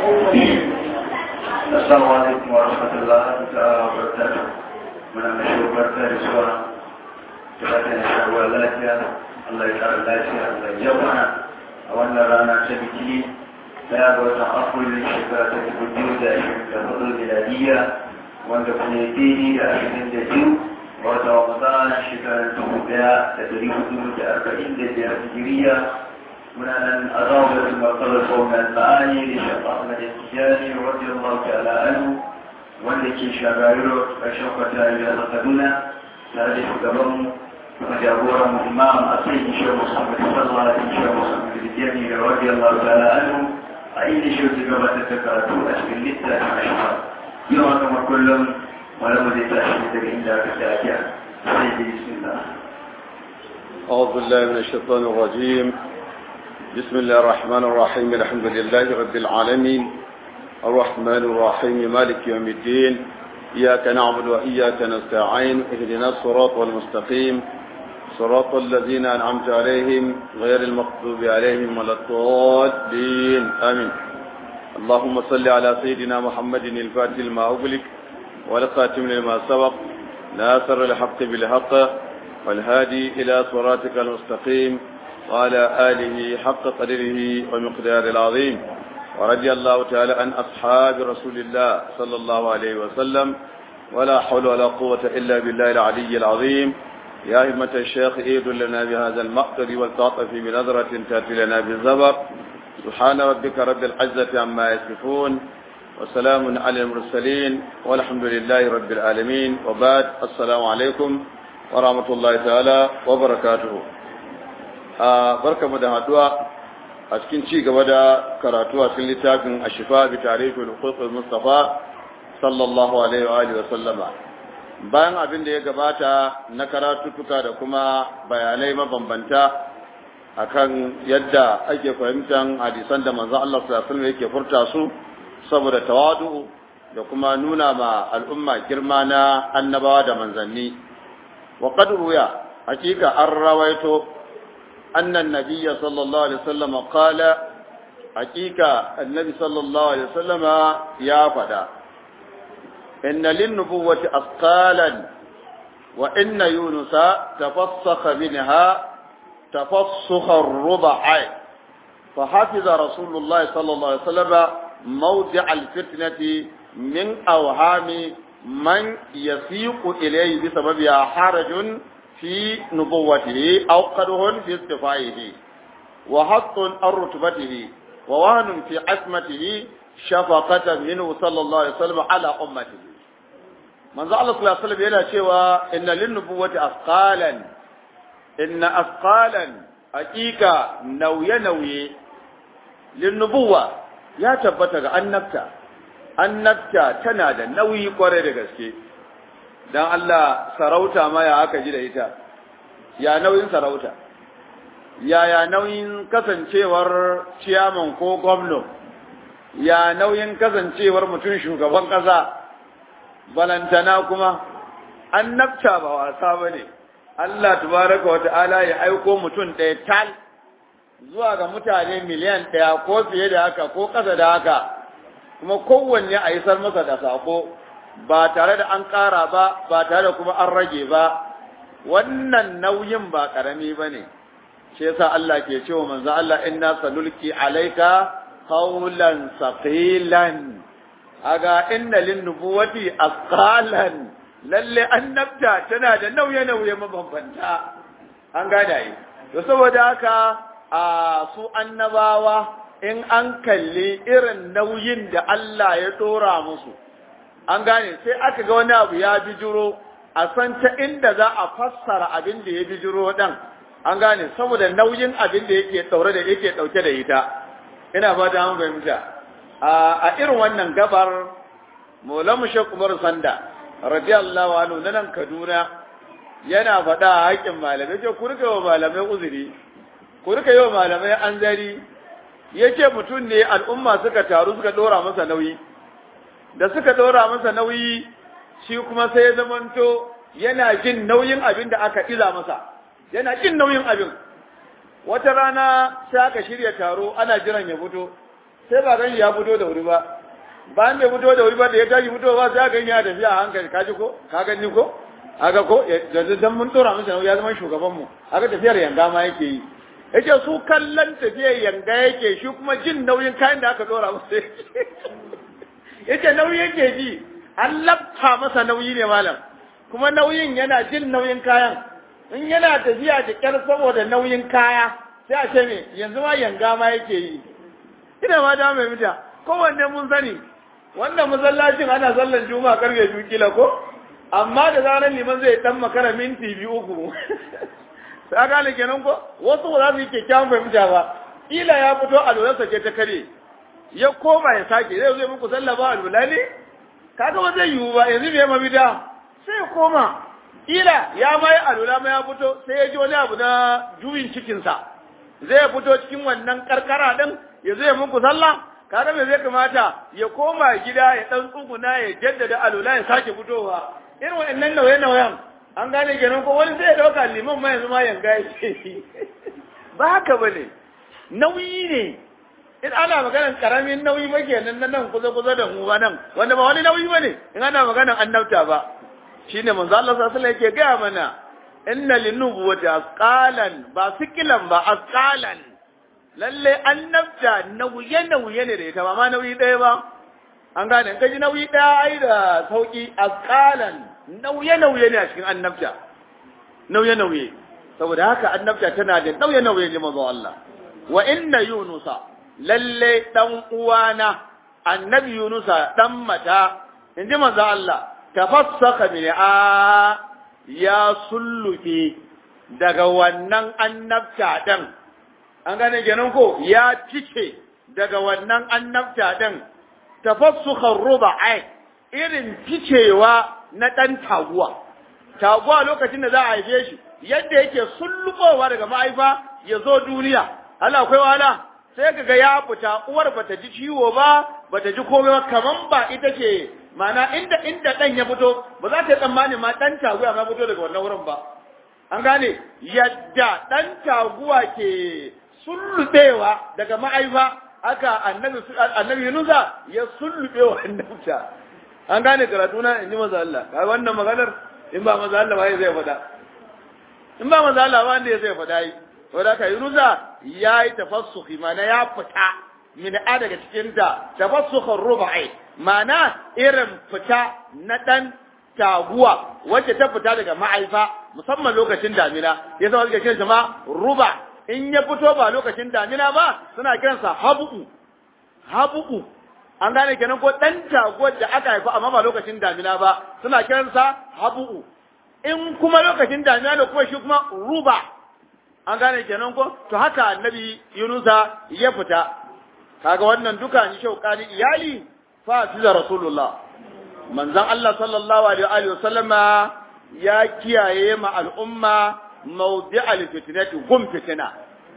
السلام عليكم ورحمة الله تعالى وبركاته من المشهور بركة رسوة تباتنا شعوى لاتيا الله يتعالى لاتيا الله يجبنا أولا رانا تبكي لا بوتا أقول للشكرة تبديو دائما كفضل البلادية وانت كنيتيني لأشهد دجيو wata ramadan shekarar dubu daya da dari hudu da arba'in da biyar hijiriya muna nan a zawar matsalar gwamnan ma'ani da shafa ahmad tijjani radiyar Allah ta'ala anhu wanda ke shagari ƙarshen kwata da kaduna tare da shugaban kuma jagoran mu imam a sai ishe musamman sallah da ishe musamman tijjani da radiyar Allah ta'ala anhu a inda shi su gabatar da karatu a cikin littafin ashifa yau haka makullum ولم يتأشهد عند كتابها سيدي بسم الله أعوذ بالله من الشيطان الرجيم بسم الله الرحمن الرحيم الحمد لله رب العالمين الرحمن الرحيم مالك يوم الدين إياك نعبد وإياك نستعين اهدنا الصراط والمستقيم صراط الذين أنعمت عليهم غير المغضوب عليهم ولا الضالين آمين اللهم صل على سيدنا محمد الفاتح لما أغلق والخاتم لما سبق ناصر الحق بالحق والهادي إلى صراطك المستقيم وعلى آله حق قدره ومقدار العظيم ورضي الله تعالى عن أصحاب رسول الله صلى الله عليه وسلم ولا حول ولا قوة إلا بالله العلي العظيم يا همة الشيخ إيد لنا بهذا المقدر والتعطف بنظرة تأتي لنا بالزبر سبحان ربك رب العزة عما يصفون وسلام على المرسلين والحمد لله رب العالمين وبعد السلام عليكم ورحمة الله تعالى وبركاته barka mu da haduwa a cikin ci gaba da karatu a cikin littafin ashifa bi tarifin huququl mustafa sallallahu alaihi wa alihi wa sallama bayan abin da ya gabata na karatutuka da kuma bayanai mabambanta akan yadda ake fahimtar hadisan da manzon Allah sallallahu alaihi wasallam yake furta su saboda tawadu da kuma nuna ma al'umma girma na annabawa da manzanni wa qad ruya hakika an rawaito annan nabiyya sallallahu alaihi wasallam qala hakika annabi sallallahu alaihi wasallam ya fada inna lin nubuwwati asqalan wa inna yunusa tafassakha minha tafassukha ar-rub'a فحفظ رسول الله صلى الله عليه وسلم موضع الفتنة من أوهام من يسيق إليه بسببها حرج في نبوته أو قده في استفائه وحط عن رتبته ووهن في عصمته شفقة منه صلى الله عليه وسلم على أمته من زعل صلى الله عليه وسلم يلا شوى إن للنبوة أثقالا إن أثقالا حقيقة نوية نوية للنبوة ya tabbata ga annabta annabta tana da nauyi kwarai da gaske dan Allah sarauta ma ya aka ji da ita ya nauyin sarauta ya ya nauyin kasancewar ciyaman ko gwamno ya nauyin kasancewar mutum shugaban ƙasa balantana kuma annabta ba wasa bane Allah tabaraka wa ta'ala ya aiko mutum ɗaya tal zuwa ga mutane miliyan ɗaya ko fiye da haka ko ƙasa da haka kuma kowanne a isar masa da sako ba tare da an ƙara ba ba tare da kuma an rage ba wannan nauyin ba ƙarami ba ne shi yasa Allah ke cewa manzo Allah inna sanulki alaika qawlan saqilan aga inna lin nubuwati asqalan lalle annabta tana da nauye-nauye mabambanta an gada yi to saboda haka a su annabawa in an kalli irin nauyin da Allah ya dora musu an gane sai aka ga wani abu ya bijiro a san ta inda za a fassara abin da ya bijiro dan an gane saboda nauyin abin da yake daure da yake dauke da ita ina ba da an fahimta a irin wannan gabar Maulamu Sheikh Umar Sanda radiyallahu anhu nan Kaduna yana faɗa a haƙƙin malamai ce ku rika wa malamai uzuri ku rika yi wa malamai anzari ya ce mutum ne al'umma suka taru suka ɗora masa nauyi da suka ɗora masa nauyi shi kuma sai ya zamanto yana jin nauyin abin da aka iza masa yana jin nauyin abin wata rana sai aka shirya taro ana jiran ya fito sai ba gan ya fito da wuri ba bayan bai fito da wuri ba da ya tashi fito ba sai gan ya tafiya a hankali ka ji ko ka gani ko aga ko yanzu dan mun tura masa ya zama shugaban mu aga tafiyar yanga ma yake yi yace su kallon tafiyar yanga yake shi kuma jin nauyin kayan da aka dora masa yace nauyi yake ji an lafta masa nauyi ne malam kuma nauyin yana jin nauyin kayan in yana tafiya da kyar saboda nauyin kaya sai a ce me yanzu ma yanga ma yake yi ina ma da mai mita kowanne mun sani wannan masallacin ana sallan juma'a karfe biyu kila ko amma da zarar liman zai dan makara minti biyu uku sai gane kenan ko wasu ba za su yi kyakkyawan fahimta ba kila ya fito alwalarsa ke ta kare ya koma ya sake zai zai muku sallah ba alwala ne kaga ba zai yiwu ba yanzu bai mabida sai ya koma kila ya mai alwala ma ya fito sai ya ji wani abu na juyin cikinsa zai fito cikin wannan karkara din ya zai muku sallah kaga me zai kamata ya koma gida ya dan tsuguna ya jaddada alwala ya sake fitowa irin wa'annan nauye-nauyen an gane kenan ko wani zai dauka liman ma yanzu ma yanga yake ba haka bane nauyi ne in ana maganar karamin nauyi ba kenan na nan kusa kusa da mu ba nan wanda ba wani nauyi bane in ana maganar annabta ba shine manzo Allah sallallahu alaihi wasallam yake ga mana inna linubuwati asqalan ba sikilan ba asqalan lalle annabta nauye nauye ne da ita ba ma nauyi ɗaya ba an gane in kaji nauyi ɗaya ai da sauki asqalan nauye nauye ne a cikin annabta nauye nauye saboda haka annabta tana da nauye nauye ne manzo Allah wa inna yunusa lalle dan uwana annabi yunusa dan mata inji manzo Allah tafassaka min a ya sulluke daga wannan annabta din an gane kenan ko ya fice daga wannan annabta din tafassukhan ruba'i irin ficewa na dan taguwa taguwa lokacin da za a haife shi yadda yake sullubowa daga mahaifa ya zo duniya Allah akwai wahala sai kaga ya fita uwar bata ji ciwo ba bata ji komai ba kaman ba ita ce mana inda inda dan ya fito ba za ta tsammani ma dan taguwa ma fito daga wannan wurin ba an gane yadda dan taguwa ke sullubewa daga ma'aifa aka annabi annabi Yunusa ya sullube wa annabta an gane karatu na inji maza Allah kai wannan maganar in ba maza Allah ba zai faɗa in ba maza Allah ba wanda zai faɗa yi wanda ka Yunusa ya yi tafassuhi mana ya fita min a daga cikin ta tafassukhan rubai mana irin fita na dan taguwa wacce ta fita daga ma'aifa musamman lokacin damina ya zama suke kiran ma ruba in ya fito ba lokacin damina ba suna kiransa habu'u habu'u an gane kenan ko dan taguwar da aka haifa amma ba lokacin damina ba suna kiransa habu'u in kuma lokacin damina da kuma shi kuma ruba an gane kenan ko to haka annabi yunusa ya fita kaga wannan duka ni shaukani iyali fa da rasulullah manzon Allah sallallahu alaihi wa sallama ya kiyaye ma al'umma mawdi'al fitnati gum fitina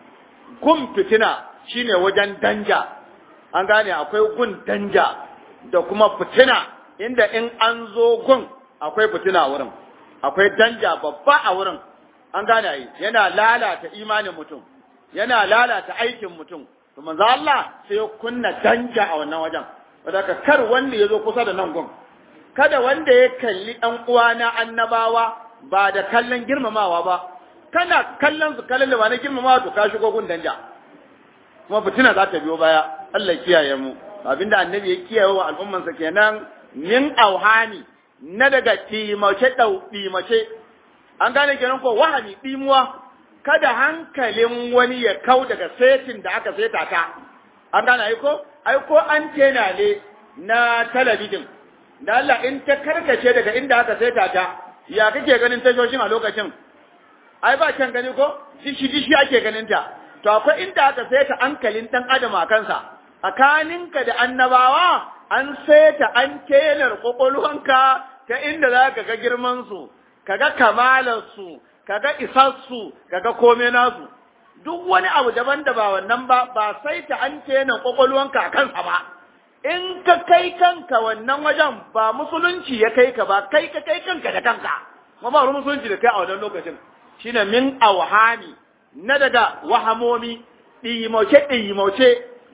gum fitina shine wajen danja an gane akwai gun danja da kuma fitina inda in an zo gun akwai fitina wurin akwai danja babba a wurin an gane yi yana lalata imanin mutum yana lalata aikin mutum to manzo Allah sai ya kunna danja a wannan wajen wadaka kar wanda ya zo kusa da nan gun kada wanda ya kalli ɗan uwana annabawa ba da kallon girmamawa ba kana kallon su kallon da ba na girmamawa to ka shigo gun danja kuma fitina za ta biyo baya Allah kiyaye mu abinda annabi ya kiyaye wa al'ummansa kenan min auhani na daga timace dau timace an gane kenan ko wahani dimuwa kada hankalin wani ya kau daga setin da aka seta ta an gane ai ko ai ko an tena ne na talabijin da Allah in ta karkace daga inda aka seta ta ya kake ganin tashoshin a lokacin ai ba can gani ko dishi dishi ake ganin ta to akwai inda aka saita hankalin dan adam a kansa tsakaninka da annabawa an saita an kelar kwakwalwanka ta inda za ka ga girman su kaga kamalar su kaga isar su kaga komai nasu duk wani abu daban da ba wannan ba ba saita an kenar kwakwalwanka a kansa ba in ka kai kanka wannan wajen ba musulunci ya kai ka ba kai ka kai kanka da kanka kuma ba musulunci da kai a wannan lokacin shine min awhani na daga wahamomi ɗimauce ɗimauce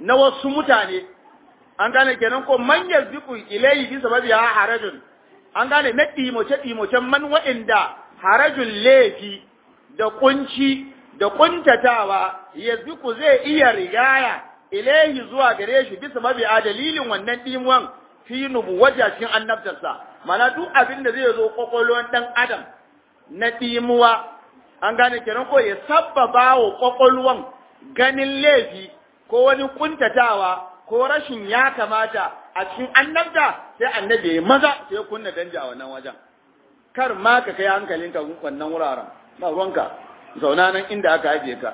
na wasu mutane an gane kenan ko man yazbiqu ilayhi bi sababi harajun an gane na ɗimoce ɗimocen man wa'inda harajun laifi da kunci da kuntatawa yazbiqu zai iya rigaya ilayhi zuwa gare shi bisa mabi a dalilin wannan ɗimuwan fi nubuwata cikin annabtarsa mana duk abin da zai zo kwakwalwan ɗan adam na ɗimuwa an gane kenan ko ya sabbaba wa kwakwalwan ganin laifi ko wani kuntatawa ko rashin ya kamata a cikin annabta sai annabi ya maza sai ya kunna danja a wannan wajen kar ma ka kai hankalinka wannan wuraren ba ruwanka zauna nan inda aka ajiye ka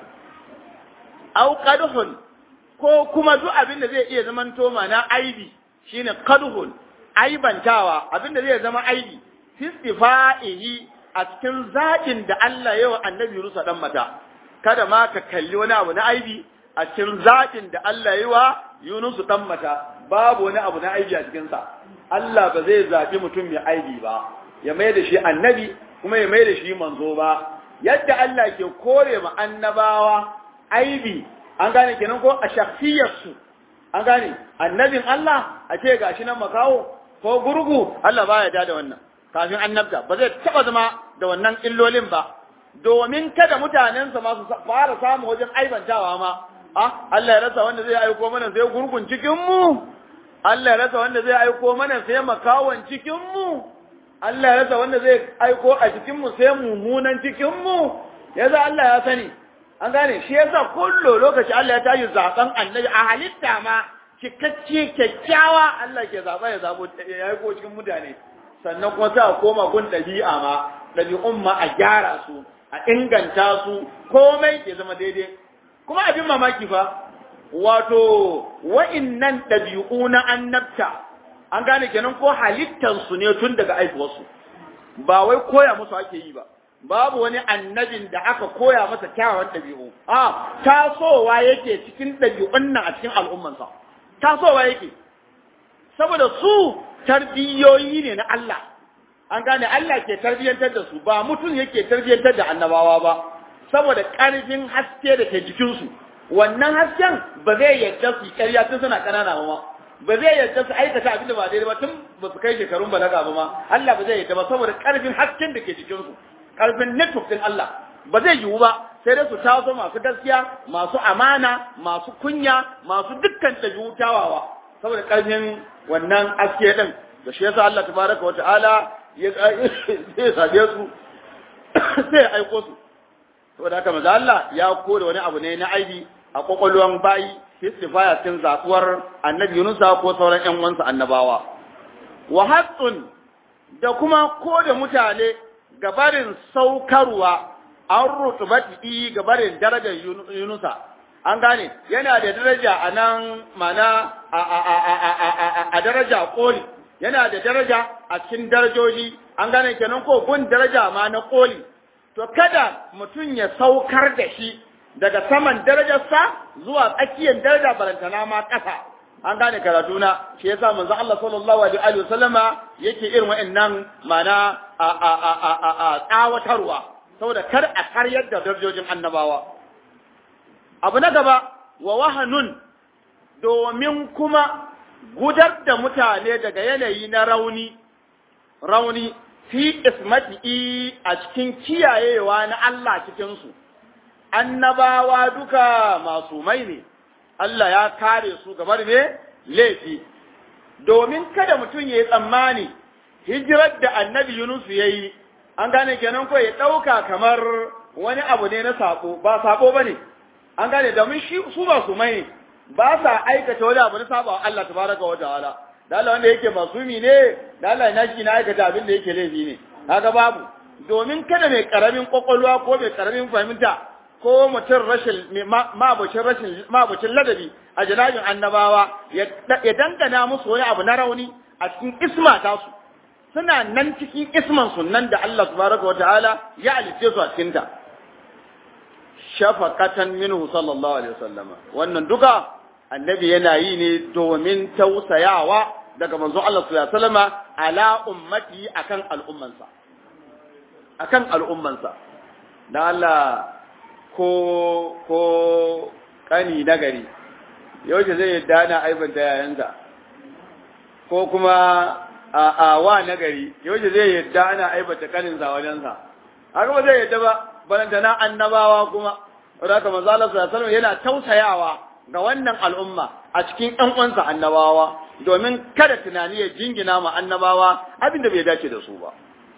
au qadhun ko kuma duk abin da zai iya zaman toma na aibi shine qadhun aibantawa abin da zai zama aibi fistifa'ihi a cikin zaɓin da Allah ya wa annabi Yunus dan mata kada ma ka kalli wani abu na aibi a cikin zaɓin da Allah ya wa Yunus dan mata babu wani abu na aibi a cikin sa Allah ba zai zaɓi mutum mai aibi ba ya mai da shi annabi kuma ya mai da shi manzo ba yadda Allah ke kore ma annabawa aibi an gane kenan ko a shakhsiyarsu an gane annabin Allah a ce gashi nan makawo ko gurgu Allah baya da wannan kafin annabta ba zai taba zama da wannan illolin ba domin kada mutanensa ma su fara samu wajen aibantawa ma ah Allah ya rasa wanda zai aiko mana sai gurgun cikin mu Allah ya rasa wanda zai aiko mana sai makawan cikin mu Allah ya rasa wanda zai aiko a cikin mu sai mummunan cikin mu yaza Allah ya sani an gane shi yasa kullu lokaci Allah ya tashi zaben annabi a halitta ma cikakke kyakkyawa Allah ke zaba ya zabo ya aiko cikin mutane sannan kuma sai a koma gun ɗabi'a ma ɗabi'un ma a gyara su a inganta su komai ke zama daidai kuma abin mamaki fa wato wa'innan ɗabi'u na annabta an gane kenan ko halittansu ne tun daga aihuwarsu ba wai koya musu ake yi ba babu wani annabin da aka koya masa kyawawan ɗabi'u a tasowa yake cikin ɗabi'un nan a cikin al'ummansa tasowa yake saboda su tarbiyoyi ne na Allah an gane Allah ke tarbiyyantar da su ba mutum yake tarbiyyantar da annabawa ba saboda ƙarfin haske da ke jikinsu wannan hasken ba zai yadda su ƙarya tun suna ƙanana ba ba zai yadda su aikata abin da ba daidai ba tun ba su kai shekarun balaga ba ma Allah ba zai yadda ba saboda ƙarfin hasken da ke jikinsu ƙarfin network din Allah ba zai yiwu ba sai dai su taso masu gaskiya masu amana masu kunya masu dukkan ɗabi'u kyawawa saboda ƙarfin wannan aske din da shi yasa Allah tabaraka wa ta'ala ya zai sabe su sai ya aiko su saboda haka maza Allah ya kore wani abu ne na aibi a kwakwalwan bayi istifaya cikin zakuwar annabi Yunusa ko sauran ƴan uwansa annabawa wa haqqun da kuma ko da mutane gabarin saukarwa an rutubati gabarin darajar Yunusa an gane yana da daraja a nan mana a daraja koli yana da daraja a cikin darajoji an gane kenan ko gun daraja ma na koli to kada mutum ya saukar da shi daga saman darajarsa zuwa tsakiyar daraja barantana ma ƙasa an gane karatu na shi yasa manzo Allah sallallahu alaihi wa sallama yake irin wa'annan mana a a a a a tsawatarwa saboda kar a karyar da darajojin annabawa abu na gaba wa wahanun domin kuma gudar da mutane daga yanayi na rauni rauni fi ismati a cikin kiyayewa na Allah cikinsu annabawa duka masu mai ne Allah ya kare su gabar ne laifi domin kada mutum ya yi tsammani hijirar da annabi Yunus ya yi an gane kenan ko ya ɗauka kamar wani abu ne na sako ba sako ba ne an gane domin shi su ba su mai ba sa aikata wani abu na saba wa Allah tabaraka wa ta'ala da Allah wanda yake masumi ne da Allah na shi na aikata abin da yake laifi ne kaga babu domin kada mai karamin kwakwalwa ko mai karamin fahimta ko mutum rashin mabucin rashin mabucin ladabi a janabin annabawa ya dangana musu wani abu na rauni a cikin isma ta su suna nan cikin isman sunan da Allah tabaraka wa ta'ala ya alice su a cikin ta shafaqatan minhu sallallahu alaihi wasallama wannan duka annabi yana yi ne domin tausayawa daga manzon Allah sallallahu alaihi wasallama ala ummati akan al'ummansa akan al'ummansa dan Allah ko ko kani nagari yaushe zai yadda ana aibanta yayansa ko kuma a a wa nagari yaushe zai yadda ana aibata kaninsa wajensa haka ba zai yadda ba balantana annabawa kuma wanda haka manzo Allah sallallahu alaihi yana tausayawa ga wannan al'umma a cikin ƴan uwansa annabawa domin kada tunani ya jingina ma annabawa abin da bai dace da su ba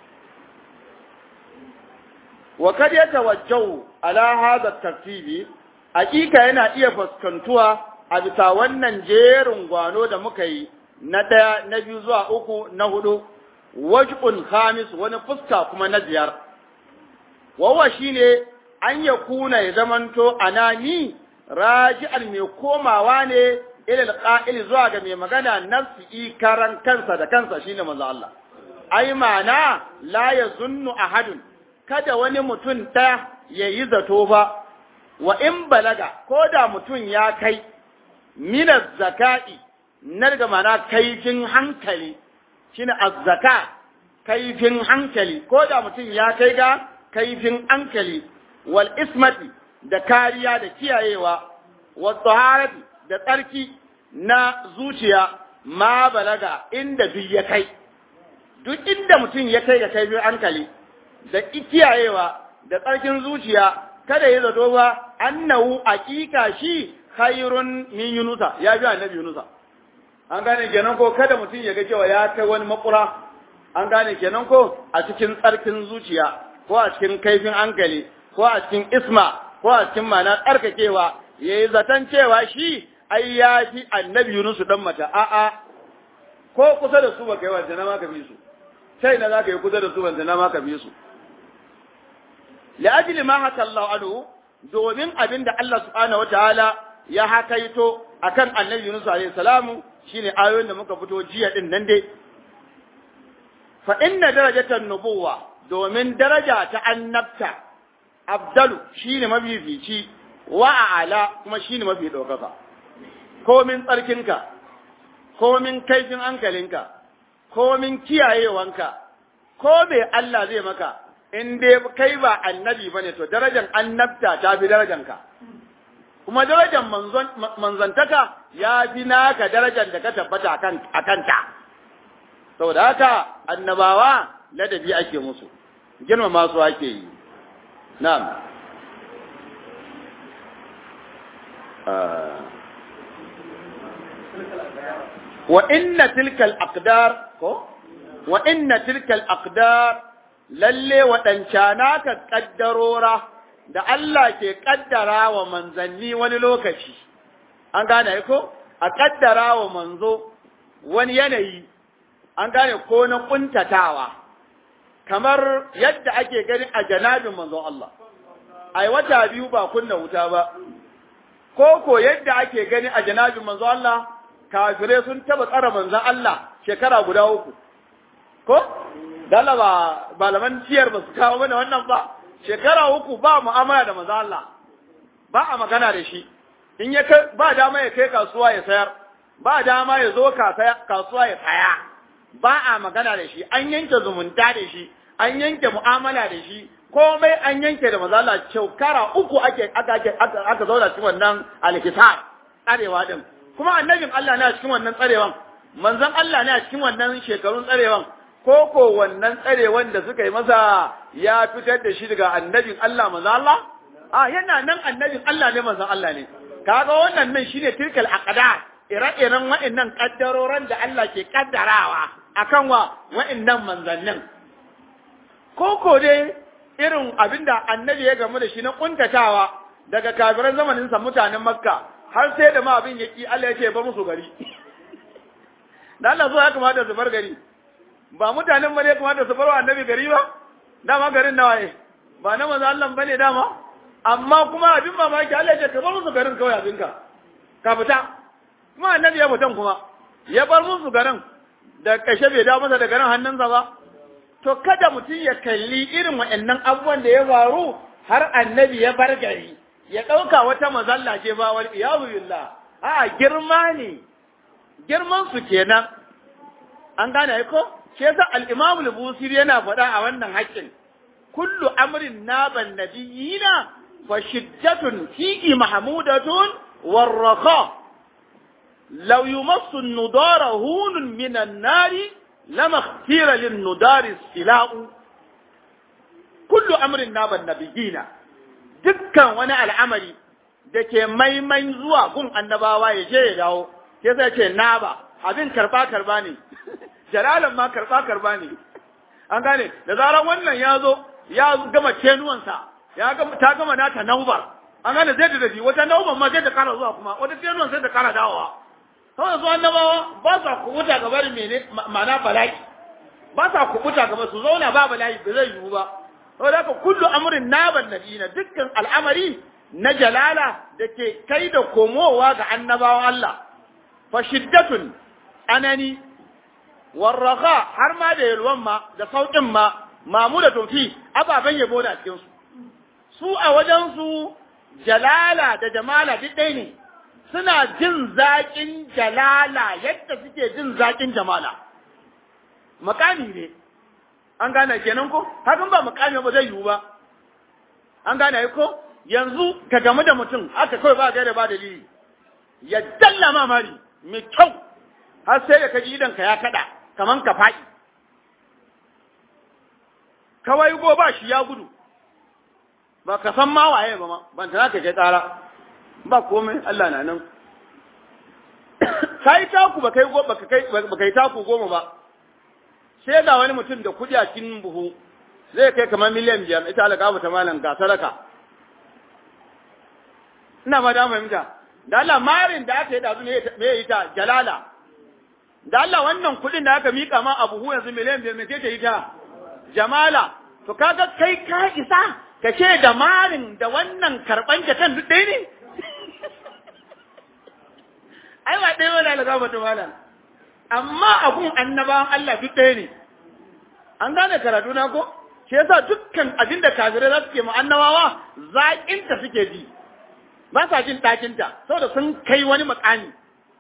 wa kad yatawajjahu ala hadha tartibi hakika yana iya fuskantuwa a bisa wannan jerin gwano da muka yi na ɗaya na biyu zuwa uku na hudu waj'un khamis wani fuska kuma na biyar wawa shine an ya kuna ya zamanto anani raji'an mai komawa ne ilal qa'il zuwa ga mai magana nafsi karan kansa da kansa shine manzo Allah ai mana la yazunnu ahadun kada wani mutum ta yayi zato ba wa in balaga ko da mutum ya kai minaz zaka'i na daga mana kaifin hankali shine azzaka kaifin hankali ko da mutum ya kai ga kaifin hankali wal ismati da kariya da kiyayewa wa taharati da tsarki na zuciya ma balaga inda duk ya kai duk inda mutum ya kai ga kaifin hankali da kiyayewa da tsarkin zuciya kada ya zato ba annahu aqiqa shi khairun min yunusa ya bi annabi yunusa an gane kenan ko kada mutum ya ga cewa ya kai wani makura an gane kenan ko a cikin tsarkin zuciya ko a cikin kaifin hankali ko a cikin isma ko a cikin mana tsarkakewa yayi zaton cewa shi ai ya fi annabi yunusu dan mata a'a ko kusa da su baka yi wanda na ma ka bi su sai na zaka yi kusa da su wanda na ma ka bi su li'ajli ma haka Allah anhu domin abin da Allah subhanahu wataala ya hakaito akan annabi Yunus alaihi salamu shine ayoyin da muka fito jiya din nan dai fa inna darajatan nubuwa domin daraja ta annabta abdalu shine mafifici wa a'ala kuma shine mafi daukaka komin tsarkinka komin kaifin hankalinka komin kiyayewanka ko me Allah zai maka in dai kai ba annabi bane to darajar annabta ta fi darajanka kuma darajar manzantaka ya fi naka darajar da ka tabbata a kanta saboda haka annabawa ladabi ake musu girmama su ake yi na'am wa inna tilkal aqdar ko wa inna tilkal aqdar lalle waɗancana ka ƙaddarora da Allah ke ƙaddara wa manzanni wani lokaci, an gane ko? A ƙaddara wa manzo wani yanayi, an gane ko na ƙuntatawa, kamar yadda ake gani a janabin manzo Allah. Ai, wata biyu ba kunna wuta ba, ko ko yadda ake gani a janabin manzo Allah, kafirai sun taɓa tsara manzan Allah shekara guda uku. Ko? dala ba malaman ciyar ba su kawo mana wannan ba shekara uku ba mu'amala da maza Allah ba a magana da shi in ya kai ba dama ya kai kasuwa ya sayar ba dama ya zo kasuwa ya saya ba a magana da shi an yanke zumunta da shi an yanke mu'amala da shi komai an yanke da maza Allah shekara uku ake aka aka aka zauna cikin wannan alkitab tsarewa din kuma annabin Allah ne a cikin wannan tsarewan manzon Allah ne a cikin wannan shekarun tsarewan ko ko wannan tsarewan da suka yi masa ya fitar da shi daga annabin Allah manzo Allah a yana nan annabin Allah ne manzo Allah ne kaga wannan nan shine tilkal aqdar ire-iren wa'annan kaddaroran da Allah ke kaddarawa akan wa wa'annan manzannin ko ko dai irin abinda annabi ya gamu da shi na kuntatawa daga kafiran zamanin sa mutanen Makka har sai da ma abin yaki Allah ya ce ba musu gari dan Allah zo ya kamata su bar gari ba mutanen ba ne kamata su barwa annabi gari ba dama garin nawa ne ba na manzo Allah bane dama amma kuma abin mamaki Allah ya ce ka bar musu garin kawai abinka ka fita kuma annabi ya fitan kuma ya bar musu garin da kashe bai dawo masa da garin hannunsa ba to kada mutum ya kalli irin waɗannan abubuwan da ya faru har annabi ya bar gari ya ɗauka wata mazalla ce ba wal iyazu billah a girma ne girman su kenan an gane ko shi yasa al-Imam al-Busiri yana faɗa a wannan haƙƙin kullu amrin naban nabiyina fa shiddatun fihi mahmudatun warraqa law yumassu an-nudara hunun minan nari lama ikhtira lin-nudari sila'u kullu amrin naban nabiyina dukkan wani al'amari da ke maimain zuwa gun annabawa ya je ya dawo sai sai ce naba abin karba karba ne jalalan ma karba karba ne an gane da zarar wannan ya zo ya gama tenuwansa ya gama ta gama nata naubar an gane zai da shi wata naubar ma zai da kara zuwa kuma wata tenuwan sai da kara dawowa kawai su annabawa ba sa kubuta gaba da mene ma'ana bala'i ba sa kubuta gaba su zauna ba bala'i ba zai yiwu ba saboda haka kullu amrin naban nabiyina dukkan al'amari na jalala da ke kai da komowa ga annabawan Allah fa shiddatun anani warraha har ma da yalwan ma da sauƙin ma mamudatun fi ababen yabo da cikin su su a wajen su jalala da jamala duk ɗaya ne suna jin zaƙin jalala yadda suke jin zaƙin jamala makami ne an gane kenan ko hakan ba makami ba zai yiwu ba an gane ko yanzu ka gamu da mutum aka kawai ba gaira ba dalili ya dalla ma mari mai kyau har sai da ka ji idan ka ya kada kaman ka faɗi kawai go ba shi ya gudu ba ka san ma waye ba ma ban ta ka kai tsara ba komai Allah na nan kai taku ba kai go ba kai ba kai taku goma ba sai ga wani mutum da kudi a cikin buhu zai kai kamar miliyan biyar ita alƙabu ta malam ga sadaka ina ma da fahimta da Allah marin da aka yi da me ya yi ta jalala da Allah wannan kuɗin da aka mika ma a buhu yanzu miliyan biyar me ce ta yi ta jamala to kaga kai ka isa ka ce da marin da wannan karɓan jakan duk ɗaya ne ai ba ɗaya wani alƙabu ta malam amma abun annabawan Allah duk ɗaya ne an gane karatu na ko shi yasa dukkan abin da kafirai za su ke mu annabawa zaƙinta suke ji ba sa jin ɗakinta saboda sun kai wani makami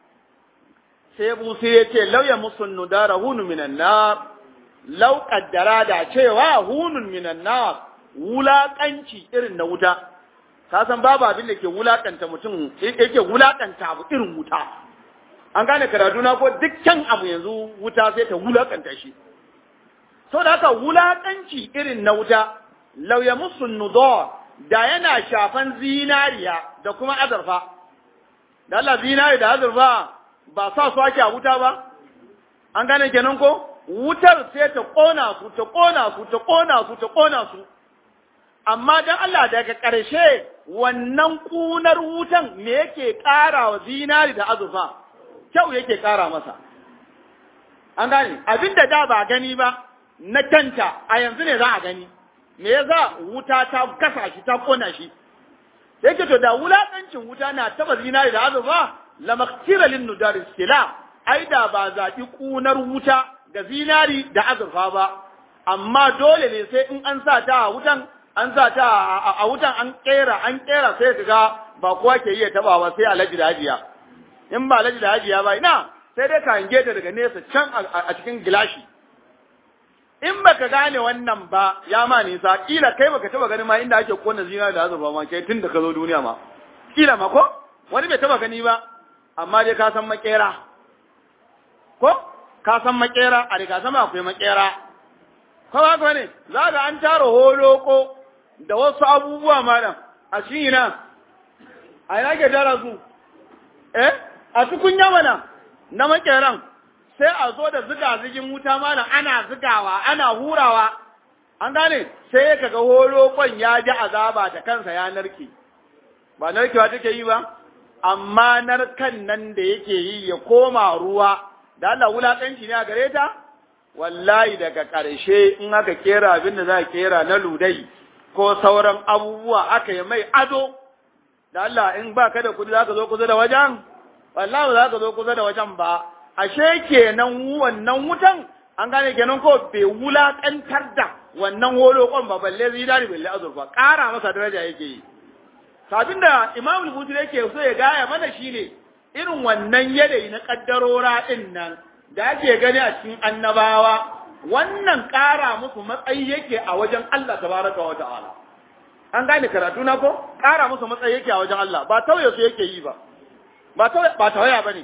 sai busu ya ce lauya musun nudara hunun minan nar lau kaddara da cewa hunun minan nar wulaƙanci irin na wuta ka san babu abin da ke wulaƙanta mutum yake wulaƙanta abu irin wuta an gane karatu na ko dukkan abu yanzu wuta sai ta wulaƙanta shi saboda haka wulaƙanci irin na wuta lauya musun nudar da yana shafan zinariya da kuma azurfa. Da Allah zinari da azurfa ba sa su ake a wuta ba? An gane kenan ko? Wutar sai ta ƙona su, ta ƙona su, ta ƙona su, ta ƙona su. Amma don Allah daga ƙarshe wannan ƙunar wutan me yake ƙara wa zinari da azurfa? Kyau yake ƙara masa. An gane, abin da da ba gani ba, na kanta a yanzu ne za a gani. me yasa wuta ta gasa shi ta kona shi yake to da wulakancin wuta na taba zinari da azurfa la maktira lin nudari sila ai da ba zaɓi kunar wuta ga zinari da azurfa ba amma dole ne sai in an sa ta a wutan an sa ta a wutan an kera an kera sai ka ga ba kowa ke iya tabawa sai alaji da hajiya in ba alaji da hajiya ba ina sai dai ka hange ta daga nesa can a cikin gilashi in baka gane wannan ba ya ma nisa kila kai baka taba gani ma inda ake kona zina da azurfa ma kai tun da ka zo duniya ma kila ma ko wani bai taba gani ba amma dai ka san makera ko ka san makera a riga sama akwai makera ko ba ka ne za ga an tara holoko da wasu abubuwa malam a shi ina a ina ke tara su eh a tukunya mana na makeran sai a zo da ziga zigin wuta mana ana zigawa ana hurawa an gane sai ya kaga holokon ya ji azaba da kansa ya narke ba narkewa take yi ba amma narkan nan da yake yi ya koma ruwa da Allah wulakanci ne a gare ta wallahi daga ƙarshe in aka kera abin da za a kera na ludai ko sauran abubuwa aka yi mai ado da Allah in ba ka da kudi za ka zo kusa da wajen wallahi ba za ka zo kusa da wajen ba ashe kenan wannan wutan an gane kenan ko bai wulakantar da wannan holokon ba balle zinari balle azurfa ƙara masa daraja yake yi sabin da imam al-buti yake so ya gaya mana shine irin wannan yanayi na kaddarora din nan da ake gani a cikin annabawa wannan ƙara musu matsayi yake a wajen Allah tabaraka wa ta'ala an gane karatu na ko ƙara musu matsayi yake a wajen Allah ba tauye su yake yi ba ba tauye ba tauya bane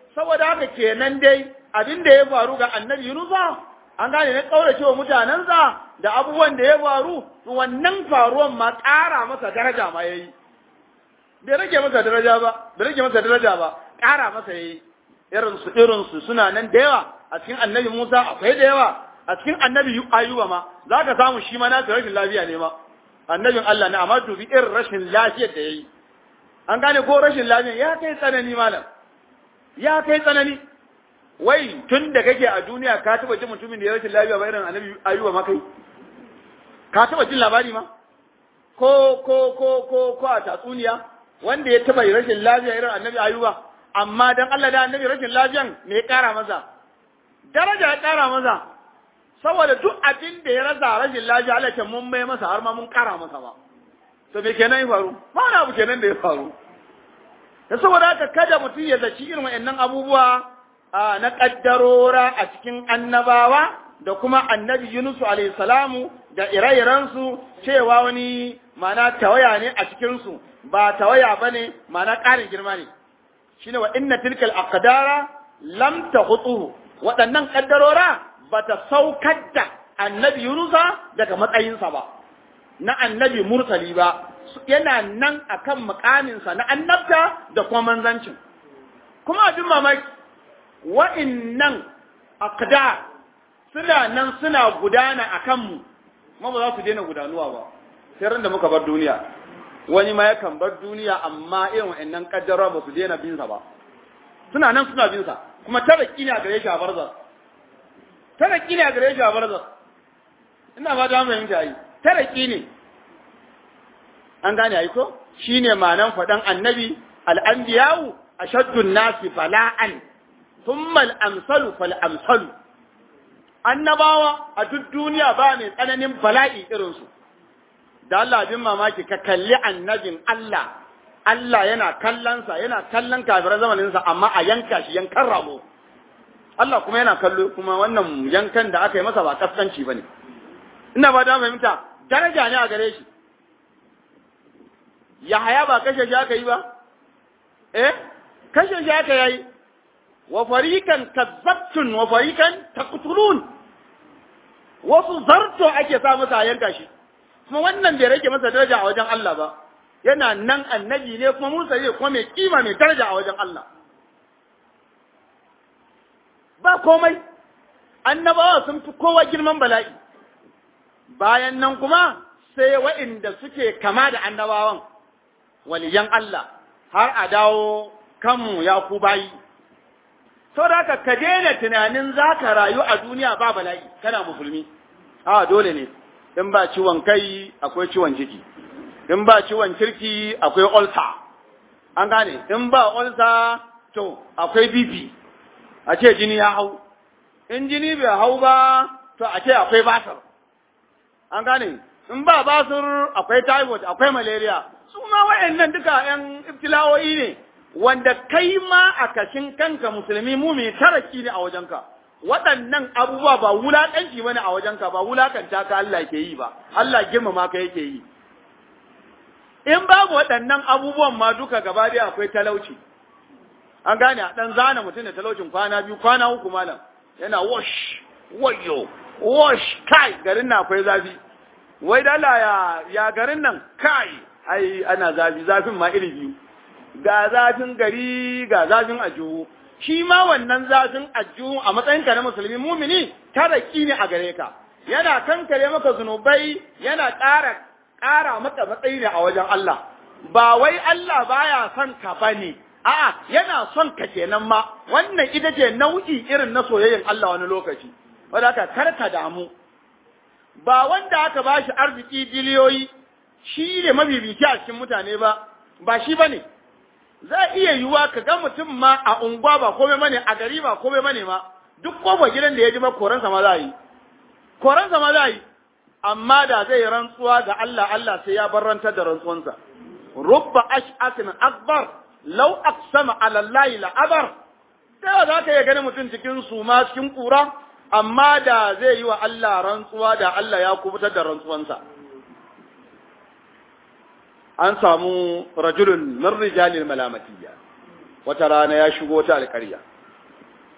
saboda haka kenan dai abin da ya faru ga annabi Yunusa an gane na kaurace wa mutanensa da abubuwan da ya faru wannan faruwan ma ƙara masa daraja ma yayi bai rage masa daraja ba bai rage masa daraja ba ƙara masa yayi irin su irin su suna nan da yawa a cikin annabi Musa akwai da yawa a cikin annabi Ayuba ma zaka samu shi ma na rashin lafiya ne ma annabin Allah ne amma dubi irin rashin lafiyar da yayi an gane ko rashin lafiya ya kai tsanani malam ya kai tsanani wai tun da kake a duniya ka taba jin mutumin da ya rashin lafiya ba irin annabi Ayuba ma kai ka taba jin labari ma ko ko ko ko ko a tatsuniya wanda ya taba rashin lafiya irin annabi Ayuba amma dan Allah da annabi rashin lafiyan me ya kara masa daraja ya kara masa saboda duk abin da ya rasa rashin lafiya Allah ce mun mai masa har ma mun kara masa ba to me kenan ya faru ma na abu kenan da ya faru da saboda haka kada mutum ya zaci irin wa'annan abubuwa na kaddarora a cikin annabawa da kuma annabi Yunus alayhi salamu da ire-irensu cewa wani mana tawaya ne a cikinsu ba tawaya bane mana ƙarin girma ne shine wa inna tilkal aqdara lam tahutuhu waɗannan kaddarora bata saukar da annabi Yunusa daga matsayinsa ba na annabi mursali ba yana nan akan mukaminsa na annabta da kuma manzancin kuma abin mamaki wa'innan aqdar suna nan suna gudana a kanmu kuma ba za su daina gudanuwa ba sai ran da muka bar duniya wani ma yakan bar duniya amma irin wa'annan kaddara ba su daina binsa ba suna nan suna binsa kuma taraki ne a gare shi a barzar taraki ne a gare shi a barzar ina ba da mu yanke yi taraki ne an gane ai ko shine ma'anan faɗan annabi al-anbiya'u ashaddu nasi bala'an thumma al-amsalu fal-amsalu annabawa a duk duniya ba mai tsananin bala'i irinsu da Allah bin mamaki ka kalli annabin Allah Allah yana kallonsa yana kallon kafiran zamaninsa amma a yanka shi yankan rabo Allah kuma yana kallo kuma wannan yankan da aka yi masa ba kaskanci bane ina ba da fahimta daraja ne a gare shi Yahaya ba kashe shi aka yi ba eh kashe shi aka yi wa farikan kazzabtun wa farikan taqtulun wasu zarto ake sa masa yanka shi kuma wannan bai rage masa daraja a wajen Allah ba yana nan annabi ne kuma Musa ne kuma mai kima mai daraja a wajen Allah ba komai annabawa sun fi kowa girman bala'i bayan nan kuma sai wa'inda suke kama da annabawan waliyan Allah har a dawo kanmu ya ku bayi saboda haka ka daina tunanin za ka rayu a duniya ba bala'i kana musulmi a dole ne in ba ciwon kai akwai ciwon ciki in ba ciwon kirki akwai ulcer an gane in ba ulcer to akwai bp a ce jini ya hau in jini bai hau ba to a ce akwai basir an gane in ba basir akwai typhoid akwai malaria su ma wayannan duka yan ibtila'o'i ne wanda kai ma a kashin kanka musulmi mumi taraki ne a wajenka waɗannan abubuwa ba wulaƙanci bane a wajenka ba wulaƙanta ka Allah ke yi ba Allah girmama ka yake yi in babu waɗannan abubuwan ma duka gaba dai akwai talauci an gane a ɗan zana mutum da talaucin kwana biyu kwana uku malam yana wash wayo wash kai garin na akwai zafi wai dala ya ya garin nan kai ai ana zafi zafin ma iri biyu ga zafin gari ga zafin ajuhu shi ma wannan zafin ajuhu a matsayinka na musulmi mumini taraki ne a gare ka yana kankare maka zunubai yana ƙara ƙara maka matsayi ne a wajen Allah ba wai Allah baya son ka bane a'a yana son ka kenan ma wannan ita ce nau'i irin na soyayyen Allah wani lokaci wanda aka karka damu ba wanda aka bashi arziki biliyoyi shi ne mabibici a cikin mutane ba ba shi bane za iya yiwuwa ka ga mutum ma a unguwa ba komai mane a gari ba komai mane ma duk kofa gidan da ya ji ba koransa ma za yi koransa ma za yi amma da zai rantsuwa ga Allah Allah sai ya barrantar da rantsuwansa rubba ash'atin akbar law aqsama ala Allah la abar sai za ka iya ganin mutum cikin suma cikin kura amma da zai yi wa Allah rantsuwa da Allah ya kubutar da rantsuwansa an samu rajulun min rijalil malamatiyya wata rana ya shigo ta alƙarya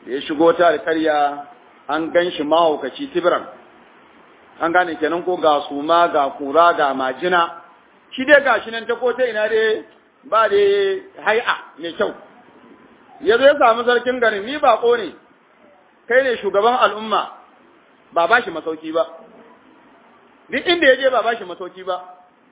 da ya shigo ta alƙarya an gan shi mahaukaci tibiran an gane kenan ko ga suma ga kura ga majina shi dai gashi nan ta kota ina dai ba dai hai'a mai kyau ya zo ya samu sarkin garin ni bako ne kai ne shugaban al'umma ba ba shi masauki ba duk inda ya je ba ba shi masauki ba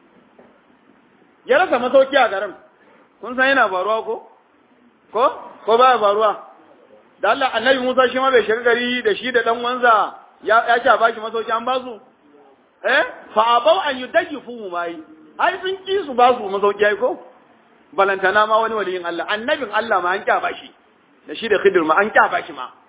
ya rasa masauki a garin kun san yana faruwa ko ko ko baya faruwa da Allah annabi Musa shi ma bai shiga gari da shi da dan wanza ya ya ce ba shi masauki an ba su eh fa abau an yudayyifu mai ai sun ki su ba su masauki ai ko balantana ma wani waliyin Allah annabin Allah ma an kya ba shi da shi da Khidir ma an kya ba shi ma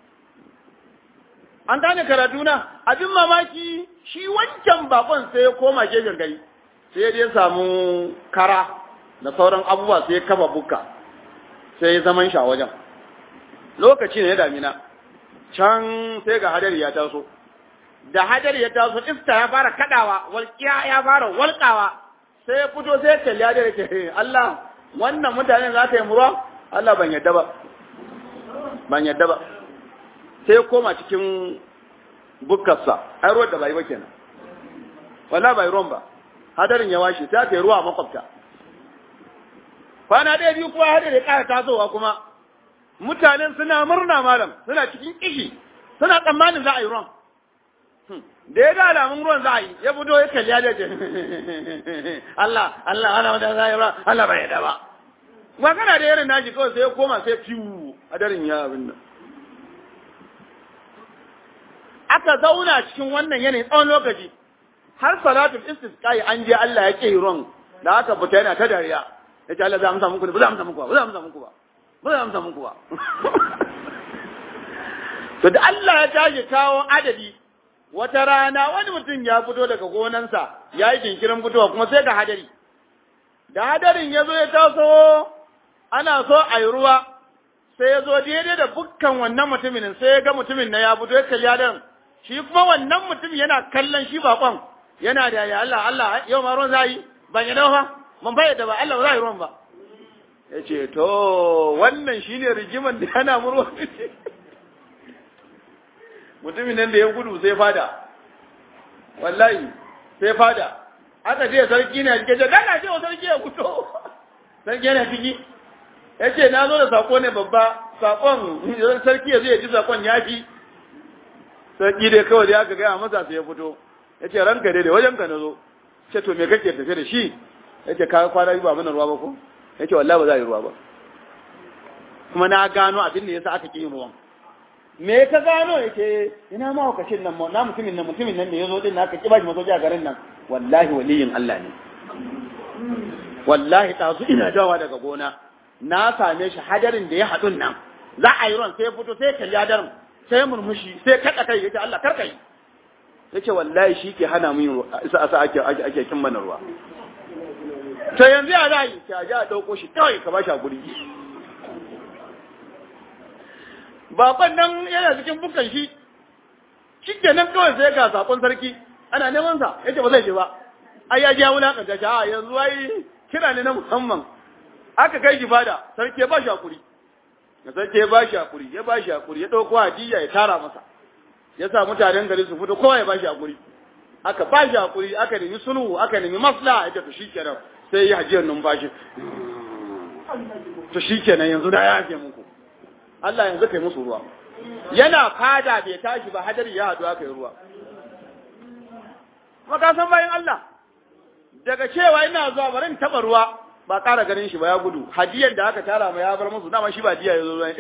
an gane karatu na abin mamaki shi wancan bakon sai ya koma gefen gari sai ya samu kara da sauran abubuwa sai ya kafa bukka sai ya zaman shi a wajen lokaci ne ya damina can sai ga hadari ya taso da hadari ya taso iska ya fara kadawa walƙiya ya fara walƙawa sai ya fito sai ya kalli hadari ke Allah wannan mutane za ta yi murwa Allah ban yadda ba ban yadda ba sai ya koma cikin bukkarsa ai ruwan da bai ba kenan wala bai ruwan ba hadarin ya washe sai aka yi ruwa a makwabta kwana ɗaya biyu kuma hadari ya ƙara tasowa kuma mutanen suna murna malam suna cikin kishi suna tsammanin za a yi ruwan da ya ga alamun ruwan za a yi ya fito ya kalli ya ce Allah Allah Allah wanda za a yi ruwan Allah bai yada ba magana da irin nashi kawai sai ya koma sai fiwu hadarin ya abin nan aka zauna cikin wannan yanayin tsawon lokaci har salatul istisqai an je Allah ya ke ruwan da aka fita yana ta dariya ya ce Allah za amsa muku ba za amsa muku ba za amsa muku ba ba za amsa muku ba to da Allah ya tashi kawo adadi wata rana wani mutum ya fito daga gonansa ya yi jinkirin fitowa kuma sai ga hadari da hadarin ya zo ya taso ana so a yi ruwa sai ya zo daidai da bukkan wannan mutumin sai ya ga mutumin na ya fito ya kalli hadarin shi kuma wannan mutum yana kallon shi bakon yana da ya Allah Allah yau ma ruwan za yi ban yi dawa ban bayyana ba Allah ba za yi ruwan ba ya ce to wannan shine rigiman da yana murwa mutumin nan da ya gudu sai fada wallahi sai fada aka ce sarki na rike ce dana ce wa sarki ya fito sarki yana ciki ya ce na zo da sako ne babba sakon sarki ya zai ji sakon ya fi sarki dai kawai da aka gaya masa sai ya fito ya ce ranka dai da wajen ka na zo ce to me kake tafe da shi ya ce kaga kwana biyu ba mana ruwa ba ko ya ce wallahi ba za a yi ruwa ba kuma na gano abin da yasa aka ƙi yin ruwan me ka gano yake ina ma wakashin nan na mutumin nan mutumin nan ne yazo din aka kiba shi masoji a garin nan wallahi waliyin Allah ne wallahi tazu ina dawa daga gona na same shi hadarin da ya hadun nan za a yi ruwan sai ya fito sai kalli hadarin sai murmushi sai kada kai yace Allah karka yi yace wallahi shi ke hana mu yin isa asa ake ake kin mana ruwa to yanzu ya za yi sai a ji a dauko shi kawai ka bashi a guri bakon nan yana cikin bukan shi shi nan kawai sai ga sakon sarki ana neman sa yace ba zai je ba ai ya je ya wulakanta shi a yanzu ai kira ne na musamman aka kai shi fada sarki ya ba shi hakuri ya sarki ya ba shi hakuri ya ba shi hakuri ya dauko hadiya ya tara masa ya sa mutanen gari su fito kowa ya ba shi hakuri aka ba shi hakuri aka nemi sulhu aka nemi maslaha ya tafi shikenan sai ya hajiyar numfashi to shikenan yanzu da ya yafe muku Allah yanzu kai musu ruwa yana fada bai tashi ba hadari ya haɗu aka yi ruwa maka san bayan Allah daga cewa ina zuwa bari in taɓa ruwa ba ƙara ganin shi ba ya gudu hadiyar da aka tara mai ya bar musu dama shi ba diya ya zo zuwa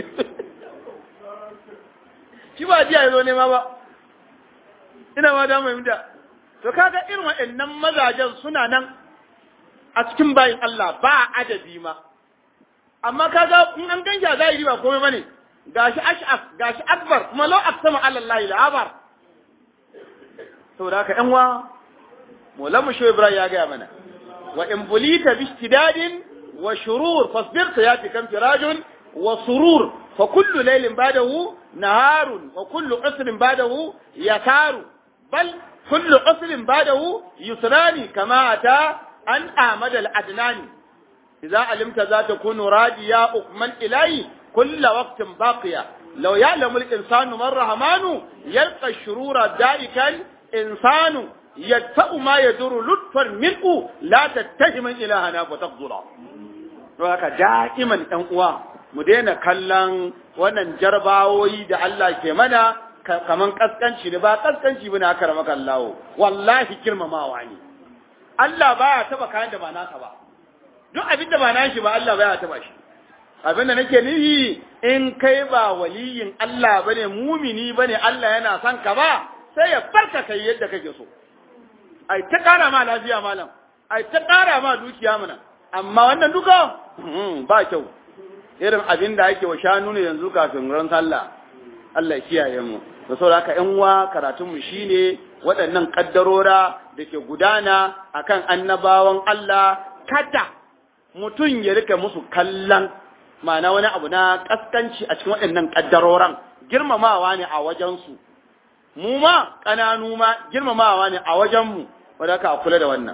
shi ba diya ya zo nema ba ina ma da mai da to kaga irin waɗannan mazajen suna nan a cikin bayin Allah ba adadi ma amma kaga in an ganja zahiri ba komai bane gashi ash'af gashi akbar kuma law aqsama ala Allah la abar saboda haka yan wa mulamu shi Ibrahim ya gaya mana wa in bulita bi istidadin wa shurur fasbir sayati kam firajun wa surur fa kullu laylin ba'dahu naharun wa kullu usrin ba'dahu yataru bal kullu usrin ba'dahu yusrani kama ata an amada al-adnani إذا علمت ذات تكون راجيا أكمن إلي كل وقت باقية law ya'lamu al-insanu man rahmanu yalqa shurura da'ikan insanu yadfa'u ma yaduru lutfan minhu la tattahiman ilahana fa taqdura to haka da'iman ɗan uwa mu daina kallon wannan jarbawoyi da Allah ke mana kaman kaskanci ne ba kaskanci bane aka rama kallawo wallahi girmamawa ne Allah baya taba kayan da ba naka ba duk abin da ba nashi ba Allah baya taba shi abin da nake nufi in kai ba waliyin Allah bane mumini bane Allah yana son ka ba sai ya farka kai yadda kake so ai ta kara ma lafiya malam ai ta kara ma dukiya mana amma wannan duka ba kyau irin abin da ake wa shanu ne yanzu kafin ran sallah Allah ya kiyaye mu da saboda haka ƴan uwa karatun mu shine waɗannan kaddarora da ke gudana akan annabawan Allah kada mutum ya rika musu kallon ma'ana wani abu na kaskanci a cikin waɗannan kaddaroran girmamawa ne a wajensu mu ma ƙananu ma girmamawa ne a wajenmu wadda ka kula da wannan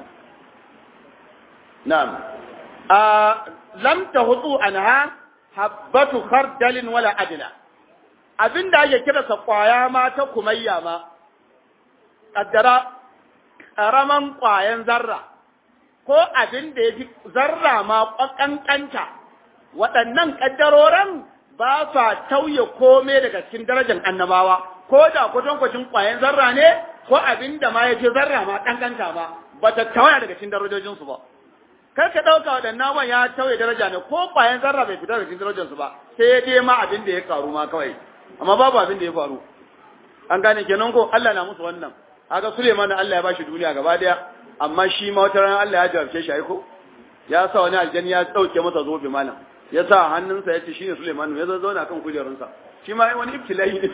na'am a lam tahutu anha habbatu khardalin wala adna abinda ake kira sa kwaya ma ta kumayya ma kaddara karaman kwayan zarra ko abin da yafi zarra ma kankanta waɗannan kaddaroran ba sa tauye kome daga cikin darajar annabawa ko da kwatankwacin kwayan zarra ne ko abin da ma yafi zarra ma kankanta ma ba ta tawaya daga cikin darajojinsu ba kar ka ɗauka waɗannan man ya tauye daraja ne ko ƙwayan zarra bai fita daga cikin darajarsu ba sai ya dai ma abin da ya karu ma kawai amma babu abin da ya faru an gane kenan ko Allah na musu wannan haka Suleiman Allah ya bashi duniya gaba daya amma shi ma wata ran Allah ya jarabce shi aiko ya sa wani aljani ya dauke masa zobe malam ya sa hannunsa ya ce shine Suleiman ya zo zauna kan kujerunsa shi ma wani ibtilai ne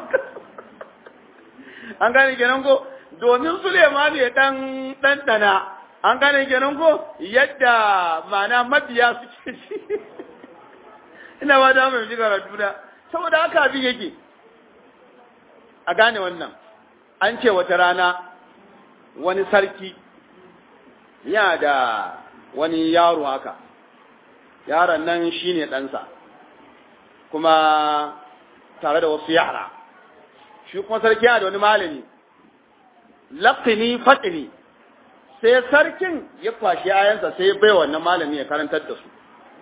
an gane kenan ko domin Suleiman ya dan dan dana an gane kenan ko yadda mana mabiya suke shi ina ba da mai ji karatu da saboda haka abin yake a gane wannan an ce wata rana wani sarki ya da wani yaro haka yaron nan shine ɗansa kuma tare da wasu yara shi kuma sarki yana da wani malami laqini fatini sai sarkin ya kwashi ayansa sai ya bai wannan malami ya karantar da su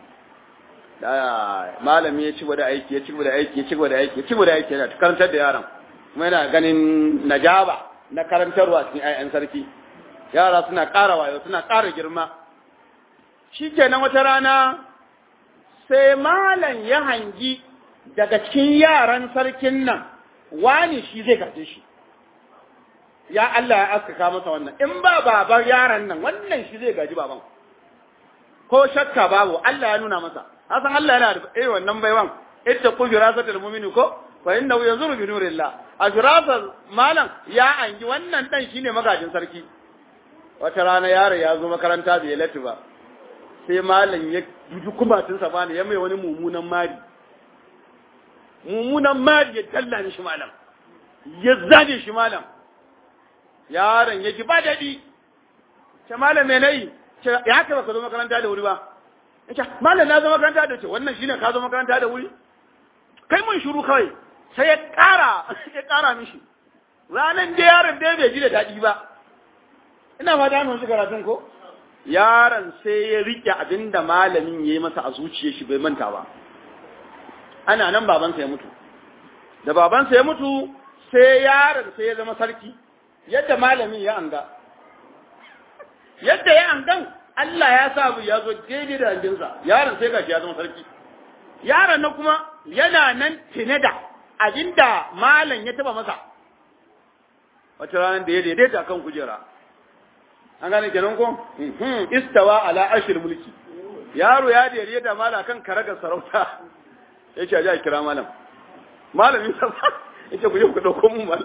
da malami ya ci da aiki ya ci da aiki ya ci da aiki ya ci da aiki yana karantar da yaran kuma yana ganin najaba na karantarwa cikin ayan sarki yara suna ƙara wayo suna ƙara girma shikenan wata rana sai malam ya hangi daga cikin yaran sarkin nan wani shi zai gaje shi ya Allah ya askaka masa wannan in ba baban yaran nan wannan shi zai gaji baban ko shakka babu Allah ya nuna masa hasan Allah yana da eh wannan baiwan ita ku firasatul mu'mini ko fa innahu yanzuru bi nurillah a firasar malam ya angi wannan dan shine magajin sarki wata rana yaro ya zo makaranta bai lati ba sai malam ya duji kumatun sa bani ya mai wani mumunan mari mumunan mari ya talla shi malam ya zane shi malam yaron ya ji ba daɗi ce malam me nayi ce ya haka ba ka zo makaranta da wuri ba ya ce malam na zo makaranta da ce wannan shine ka zo makaranta da wuri kai mun shiru kawai sai ya ƙara ya ƙara mishi ranan da yaron da bai ji da daɗi ba ina fata mun shi karatun ko yaron sai ya rike abin da malamin ya yi masa a zuciyar shi bai manta ba ana nan babansa ya mutu da babansa ya mutu sai yaron sai ya zama sarki yadda malamin ya anga yadda ya angan Allah ya sa ya zo daidai da andinsa yaron sai gashi ya zama sarki yaron na kuma yana nan tine da abinda malam ya taba masa wata ranar da ya daidaita kan kujera an gane kenan ko istawa ala ashir mulki yaro ya daidaita malam kan karagar sarauta ya ce a kira malam malamin sa ya ce ku je ku dauko mun malam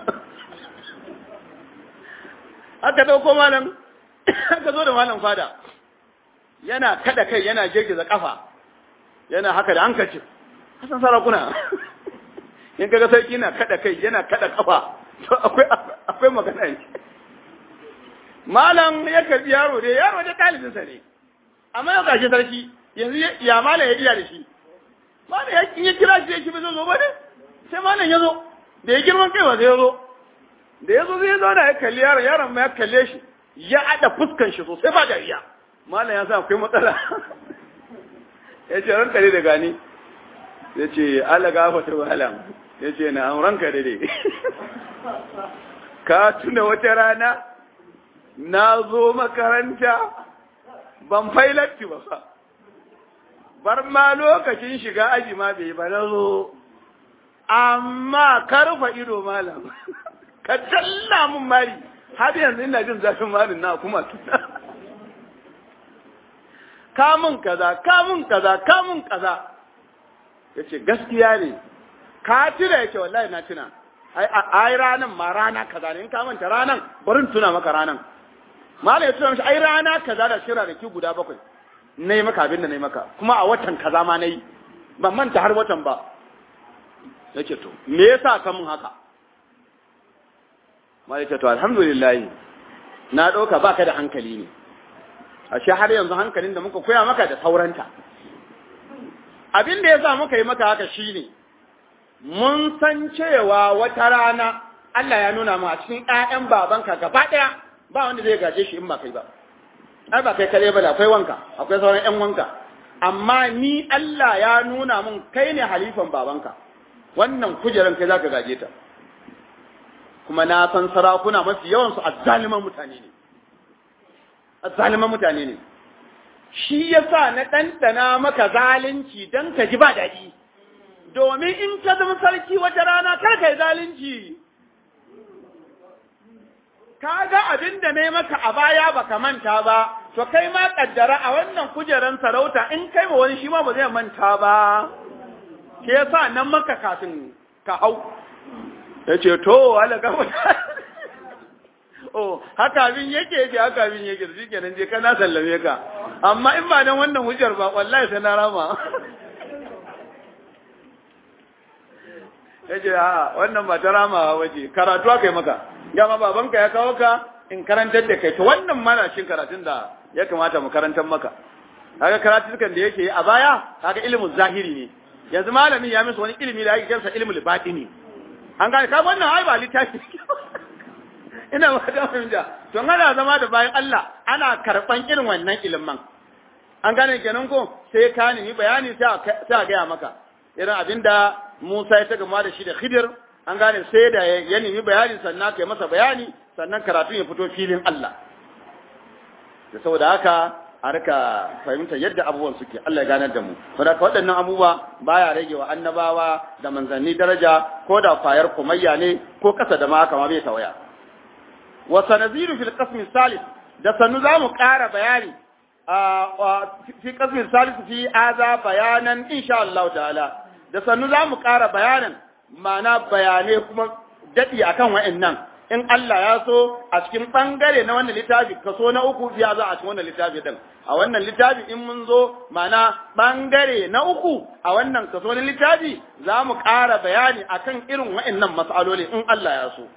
aka dauko malam aka zo da malam fada yana kada kai yana girgiza kafa yana haka da hankacin hasan sarakuna in kaga sarki na kada kai yana kada kafa to akwai akwai magana ne malam ya karbi yaro dai yaro da talibin sa ne amma ya gashi sarki yanzu ya malam ya iya da shi malam ya kin ya kira shi ya ki zo ba ne sai malam ya zo da ya girman kai ba sai ya zo da ya zo zai ya zauna ya kalli yaron yaron ma ya kalle shi ya ada fuskan shi sosai ba dariya malam ya sa akwai matsala ya ce ranka dai da gani ya ce ala gafata malam ya ce na ranka dai ka tuna wata rana na zo makaranta ban failatti ba fa bar ma lokacin shiga aji ma bai ba na zo amma karfa ido malam ka talla mun mari har yanzu ina jin zafin marin na kuma tuna kamun kaza kamun kaza kamun kaza yace gaskiya ne ka tuna yace wallahi na tuna ai ai ranan ma rana kaza ne in ka manta ranan bari tuna maka ranan malai ya tuna mishi ai rana kaza da shira da ki guda bakwai nayi maka abin da nayi maka kuma a watan kaza ma nayi ban manta har watan ba yace to me yasa ka mun haka malai ce to alhamdulillah na dauka baka da hankali ne ashe har yanzu hankalin da muka koya maka da sauranta abin da yasa muka yi maka haka shine mun san cewa wata rana Allah ya nuna mu a cikin ƴaƴan babanka gaba ɗaya ba wanda zai gaje shi in ba kai ba ai ba kai kare ba da akwai wanka akwai sauran ƴan wanka amma ni Allah ya nuna mun kai ne halifan babanka wannan kujeran kai zaka gaje ta kuma na san sarakuna mafi yawan su azzaliman mutane ne azzaliman mutane ne shi yasa na ɗanɗana maka zalunci don ka ji ba daɗi domin in ka zama sarki wata rana kar ka yi zalunci ka ga abin da ne maka a baya baka manta ba to kai ma kaddara a wannan kujeran sarauta in kai ma wani shi ma ba zai manta ba ke yasa nan maka kafin ka hau ya ce to wala gaba oh haka abin yake ce haka abin yake shi kenan je kana sallame ka amma in ba dan wannan hujjar ba wallahi sai na rama yace a wannan ba ta rama waje karatu aka yi maka dama babanka ya kawo ka in karantar da kai to wannan mana shin karatun da ya kamata mu karantar maka kaga karatukan da yake a baya kaga ilimin zahiri ne yanzu malamin ya musu wani ilimi da yake kansa ilimin batini an gane kaga wannan ai ba littafi ina ba da fahimta to ana zama da bayan Allah ana karban irin wannan ilimin an gane kenan ko sai ka nemi bayani sai a gaya maka irin abinda Musa ya ta gama da shi da Khidir an gane sai da ya nemi bayani sannan kai masa bayani sannan karatu ya fito filin Allah da saboda haka a rika fahimta yadda abubuwan suke Allah ya ganar da mu saboda waɗannan abubuwa baya rage wa annabawa da manzanni daraja ko da kwayar kumayya ne ko kasa da ma haka ma bai tawaya wa sanaziru fil qism salis da sanu za mu ƙara bayani fi qism salis fi aza bayanan insha Allah ta'ala da sanu za mu ƙara bayanan ma'ana bayanai kuma daɗi akan wa'annan in Allah ya so a cikin ɓangare na wannan littafi kaso na uku ya za a cikin wannan littafi din a wannan littafi in mun zo ma'ana ɓangare na uku a wannan kaso na littafi za mu ƙara bayani akan irin wa'annan mas'aloli in Allah ya so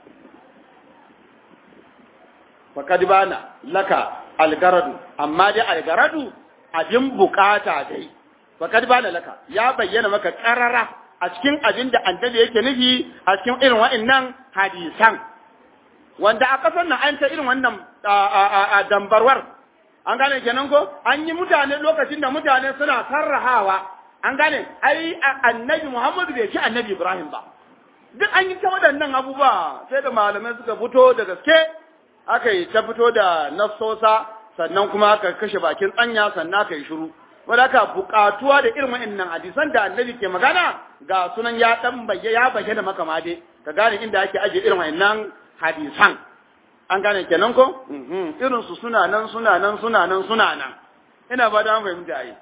faqad bana laka algaradu amma dai algaradu abin bukata dai faqad bana laka ya bayyana maka qarara a cikin abin da annabi yake nufi a cikin irin wa'annan hadisan wanda a kasar nan an ta irin wannan dambarwar an gane kenan ko an yi mutane lokacin da mutane suna sarrahawa an gane ai annabi Muhammadu bai ci annabi Ibrahim ba duk an yi ta waɗannan abubuwa sai da malamai suka fito da gaske aka yi ta fito da nassosa sannan kuma aka kashe bakin tsanya sannan aka yi shiru wanda aka buƙatuwa da irin wa'annan hadisan da annabi ke magana ga sunan ya dan bayya ya bayyana maka ma dai ka gane inda ake aje irin wa'annan hadisan an gane kenan ko irin su suna nan suna nan suna nan suna nan ina ba da fahimta ai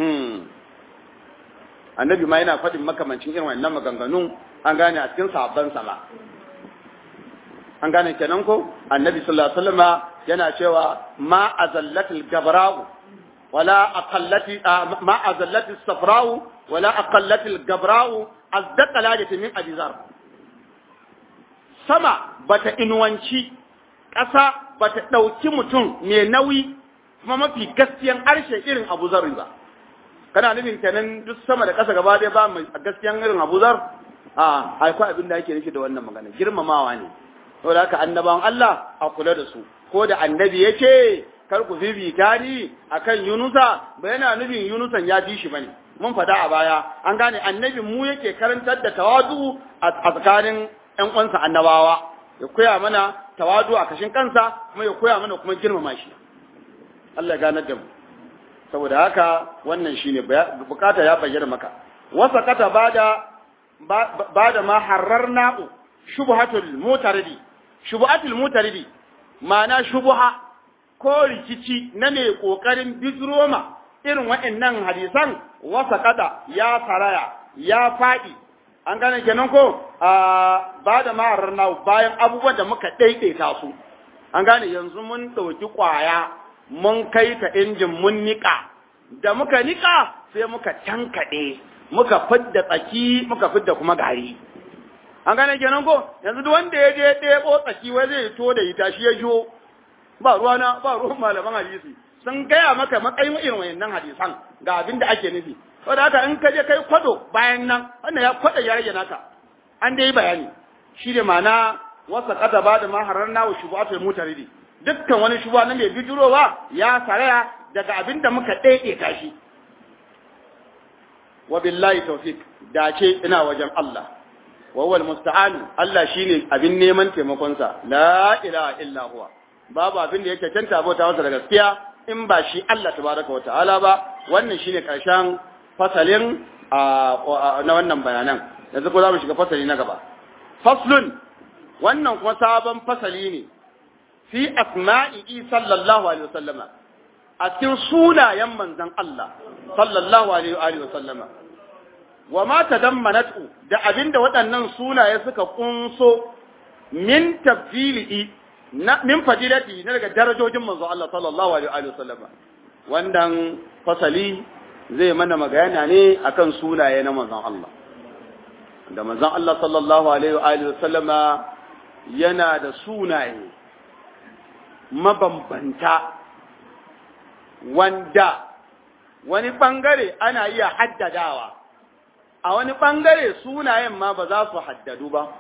annabi ma yana faɗin makamancin irin wannan maganganun an gane a cikin sahabban sama an gane kenan ko annabi sallallahu alaihi wasallama yana cewa ma azallatil gabra'u wala aqallati ma azallatis safra'u wala aqallatil gabra'u azdaqa lajati min abizar sama bata inuwanci ƙasa bata ɗauki mutum mai nauyi kuma mafi gaskiyan harshe irin Abu Zar ba kana nufin kenan duk sama da ƙasa gaba ɗaya ba mai gaskiyan irin Abu Zar a akwai abin da ake nufi da wannan magana girmamawa ne saboda haka annabawan Allah a kula da su ko da annabi yake kar ku bibita ni akan Yunusa ba yana nufin Yunusan ya fi shi bane mun faɗa a baya an gane annabin mu yake karantar da tawadu a tsakanin ƴan uwansa annabawa ya koya mana tawadu a kashin kansa kuma ya koya mana kuma girmama shi Allah ya ganar da mu saboda haka wannan shine bukata ya bayyana maka wasa kata bada bada ma hararna'u shubhatul mutaridi shubhatul mutaridi ma'ana shubha ko rikici na mai kokarin bizroma irin waɗannan hadisan wasa kada ya saraya ya faɗi an gane kenan ko ba da maharar na bayan abubuwan da muka ɗaiɗaita su an gane yanzu mun ɗauki ƙwaya mun kai ta injin mun niƙa da muka niƙa sai muka tankaɗe muka fidda tsaki muka fidda kuma gari an gane kenan ko yanzu duk wanda ya je ɗebo tsaki wai zai to da ita shi ya jo ba ruwana ba ruwan malaman hadisi sun gaya maka matsayin irin wayannan hadisan ga abin da ake nufi saboda haka in ka je kai kwado bayan nan wannan ya kwada ya rage naka an dai bayani shi ne ma'ana wasa kada ba da maharar nawa shubuhatul mutaridi dukkan wani shubuha na mai bijirowa ya saraya daga abin da muka ɗaiɗe shi wa billahi tawfiq dace ina wajen Allah wa huwa almusta'an Allah shine abin neman taimakon sa la ilaha illa huwa babu abin da yake canta bauta masa da gaskiya in ba shi Allah tabaraka wa ta'ala ba wannan shine karshen fasalin na wannan bayanan yanzu ko za mu shiga fasali na gaba faslun wannan kuma sabon fasali ne fi asma'i sallallahu alaihi wasallama a cikin sunayen manzon Allah sallallahu alaihi wasallama wa ma tadammanatu da abinda waɗannan sunaye suka kunso min tafdili na min fadilati na daga darajojin manzo Allah sallallahu alaihi wasallama wannan fasali zai mana magana ne akan sunaye na manzon Allah da manzon Allah sallallahu alaihi wasallama yana da sunaye mabambanta wanda wani bangare ana iya haddadawa a wani bangare sunayen ma ba za su haddadu ba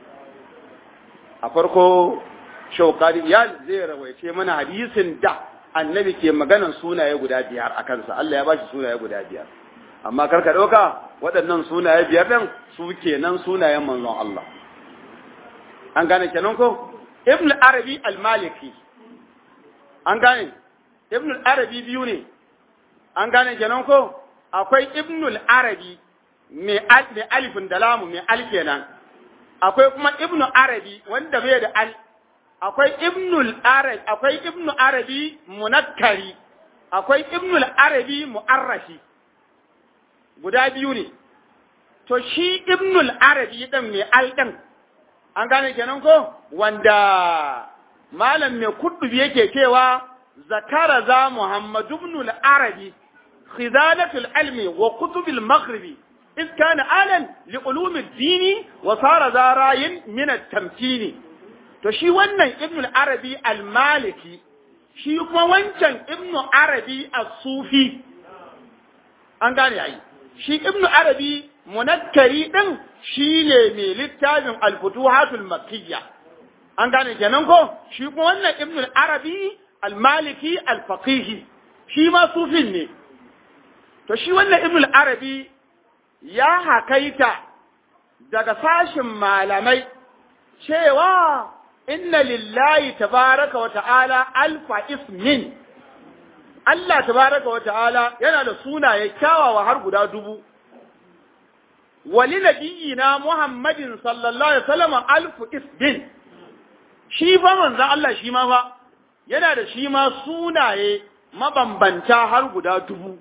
a farko shaukari ya zai rawaice mana hadisin da annabi ke maganan sunaye guda biyar a kansa Allah ya bashi sunaye guda biyar amma karka ɗauka waɗannan sunaye biyar ɗin su kenan sunayen manzon Allah an gane kenan ko ibn arabi al-maliki an gane ibn arabi biyu ne an gane kenan ko akwai ibn arabi mai alifin da lamu mai al kenan akwai kuma ibn arabi wanda bai da al akwai ibnul arabi akwai ibnu arabi munakkari akwai ibnul arabi mu'arrafi guda biyu ne to shi ibnul arabi din mai al din an gane kenan ko wanda malam mai kuddubi yake cewa zakara za muhammad ibnul arabi khizalatul ilmi wa kutubil maghribi إذ كان آلا لعلوم الدين وصار ذا راي من التمكين to shi wannan ibn arabi al-maliki shi kuma wancan ibn arabi as-sufi an gane ai shi ibn arabi munakkari din shine mai littafin al-futuhatul makkiyya an gane kenan ko shi kuma wannan ibn arabi al-maliki al-faqih shi ma sufin ne to shi wannan ibn arabi ya hakaita daga sashin malamai cewa inna lillahi tabaraka wa ta'ala alfa ismin Allah tabaraka wa ta'ala yana da sunaye kyawawa har guda dubu wali nabiyina Muhammadin sallallahu alaihi wasallam alfu ismin shi fa manzon Allah shi ma fa yana da shi ma sunaye mabambanta har guda dubu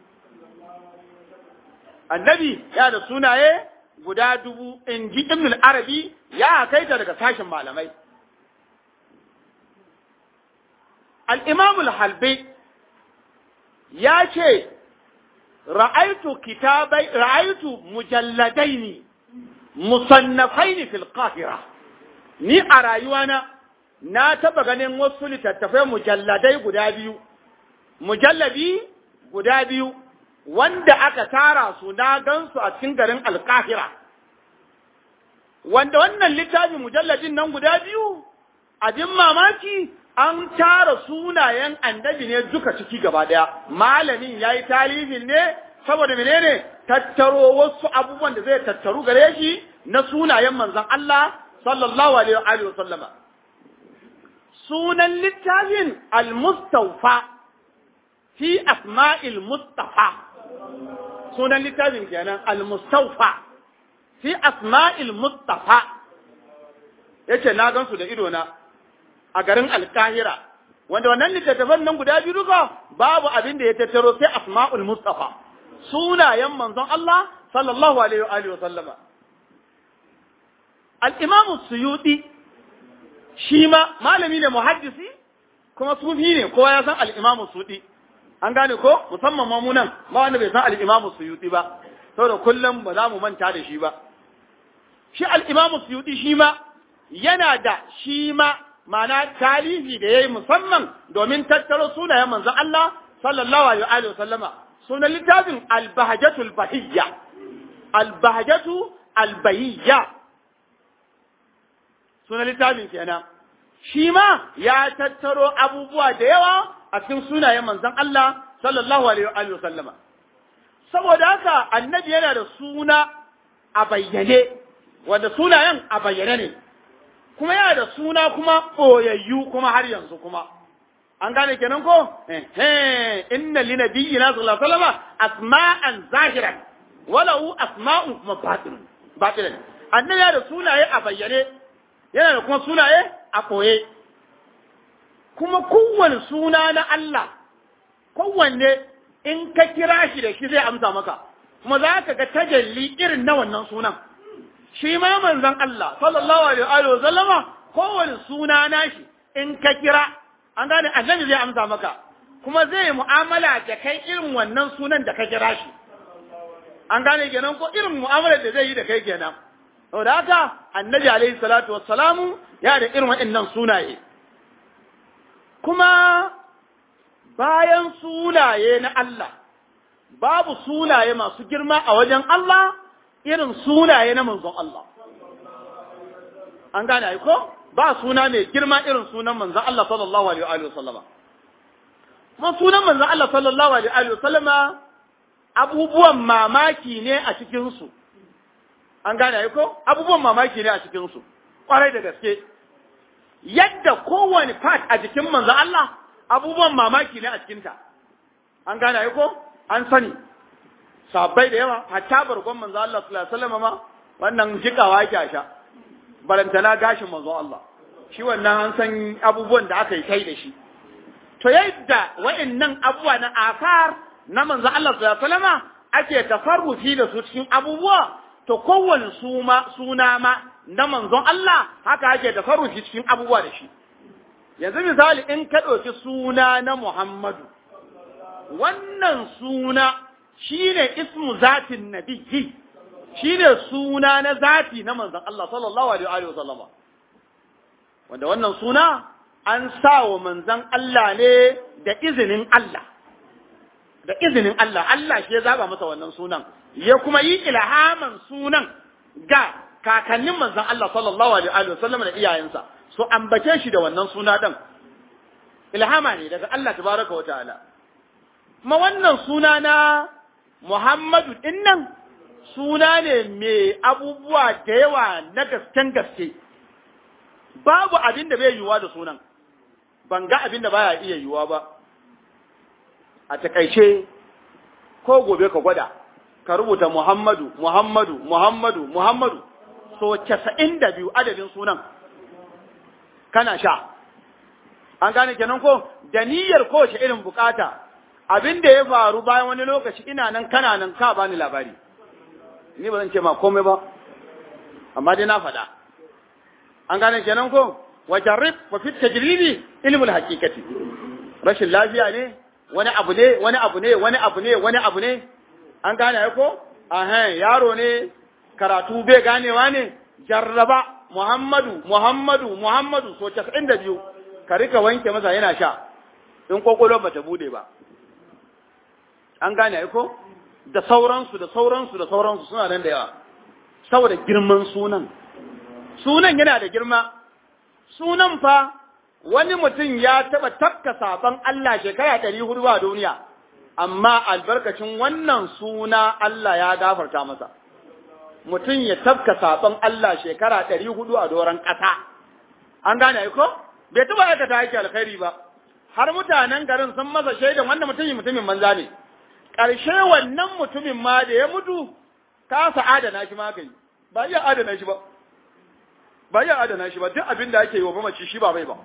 annabi ya da sunaye guda dubu in ji ibn arabi ya kaita daga sashen malamai al-imam al-halbi ya ce ra'aitu kitabai ra'aitu mujalladaini musannafaini fil qahira ni a rayuwana na taba ganin wasu littattafai mujalladai guda biyu mujalladi guda biyu wanda aka tara su na gansu a cikin garin alkahira wanda wannan littafin mujalladin nan guda biyu abin mamaki an tara sunayen annabi ne duka ciki gaba daya malamin yayi talibin ne saboda menene tattaro wasu abubuwan da zai tattaru gare shi na sunayen manzon Allah sallallahu alaihi wa sallama sunan littafin al-mustawfa fi asma'il mustafa sunan littafin kenan al-mustawfa fi asma'il mustafa yace na gansu da ido na a garin alkahira wanda wannan littattafan nan guda biyu duka babu abin da ya tattaro sai asma'ul mustafa sunayen manzon Allah sallallahu alaihi wa alihi wa sallama al-imam suyuti shi ma malami ne muhaddisi kuma sufi ne kowa ya san al-imam suyuti an gane ko musamman ma mu nan ba wanda bai san al-imam suyuti ba saboda kullum ba za mu manta da shi ba shi al-imam suyuti shi ma yana da shi ma ma'ana talifi da yayi musamman domin tattaro sunayen manzon Allah sallallahu alaihi wa sallama sunan littafin al-bahjatul bahiyya al-bahjatu al-bahiyya sunan littafin kenan shi ma ya tattaro abubuwa da yawa a cikin sunayen manzon Allah sallallahu alaihi wa sallama saboda haka annabi yana da suna a bayyane wanda sunayen a bayyane ne kuma yana da suna kuma boyayyu kuma har yanzu kuma an gane kenan ko eh inna li nabiyyina sallallahu alaihi wasallam asma'an zahiran walau asma'un kuma batin batin annabi yana da sunaye a bayyane yana da kuma sunaye a koye kuma kowane suna na Allah kowanne in ka kira shi da shi zai amsa maka kuma za ka ga tajalli irin na wannan sunan shi ma manzon Allah sallallahu alaihi wa sallama kowane suna nashi in ka kira an gane annabi zai amsa maka kuma zai mu'amala da kai irin wannan sunan da ka kira shi an gane kenan ko irin mu'amalar da zai yi da kai kenan saboda haka annabi alaihi salatu wassalamu ya da irin waɗannan sunaye kuma bayan sunaye na Allah babu sunaye masu girma a wajen Allah irin sunaye na manzon Allah an gane ai ko ba suna mai girma irin sunan manzon Allah sallallahu alaihi wa sallama kuma sunan manzon Allah sallallahu alaihi wa sallama abubuwan mamaki ne a cikin su an gane ai ko abubuwan mamaki ne a cikin su kwarai da gaske yadda kowane part a jikin manzon Allah abubuwan mamaki ne a cikinta an gane ai ko an sani sabbai da yawa hatta bargon manzo Allah sallallahu alaihi wasallam ma wannan jikawa yake a sha barantana gashin manzo Allah shi wannan an san abubuwan da aka yi kai da shi to yadda wa'annan abubuwa na akar na manzo Allah sallallahu alaihi wasallam ake tafarrufi da su cikin abubuwa to kowane suma suna ma na manzon Allah haka ake tafarrufi cikin abubuwa da shi yanzu misali in ka ɗauki suna na Muhammadu wannan suna shine ismu zatin nabiyyi shine suna na zati na manzon Allah sallallahu alaihi wa sallama wanda wannan suna an sa wa manzon Allah ne da izinin Allah da izinin Allah Allah shi ya zaba masa wannan sunan ya kuma yi ilhaman sunan ga kakannin manzon Allah sallallahu alaihi wa sallama da iyayensa so ambace shi da wannan suna din ilhama ne daga Allah tabaraka wa ta'ala kuma wannan suna na Muhammadu dinnan suna ne mai abubuwa da yawa na gasken gaske babu abin da bai yiwuwa da sunan ban ga abin da baya iya yiwuwa ba a takaice ko gobe ka gwada ka rubuta Muhammadu Muhammadu Muhammadu Muhammadu so 92 adadin sunan kana sha an gane kenan ko da niyyar kowace irin bukata abin da ya faru bayan wani lokaci ina nan kana nan ka bani labari ni ba zan ce ma komai ba amma dai na faɗa an gane kenan ko wa jarrib wa fit tajribi ilmul haqiqati rashin lafiya ne wani abu ne wani abu ne wani abu ne wani abu ne an gane ai ko ahan yaro ne karatu bai ganewa ne jarraba Muhammadu Muhammadu Muhammadu so 92 ka rika wanke masa yana sha in kokolo bata bude ba an gane ai ko da sauransu da sauransu da sauransu suna nan da yawa saboda girman sunan sunan yana da girma sunan fa wani mutum ya taɓa tafka sabon Allah shekara ɗari hudu a duniya amma albarkacin wannan suna Allah ya gafarta masa mutum ya tafka sabon Allah shekara ɗari hudu a doron ƙasa an gane ko bai taɓa aikata aiki alkhairi ba har mutanen garin sun masa shaidan wannan mutumin mutumin banza ne ƙarshe wannan mutumin ma da ya mutu kasa adana shi ma kai ba iya adana shi ba ba iya adana shi ba duk abin da ake yi wa mamaci shi ba mai ba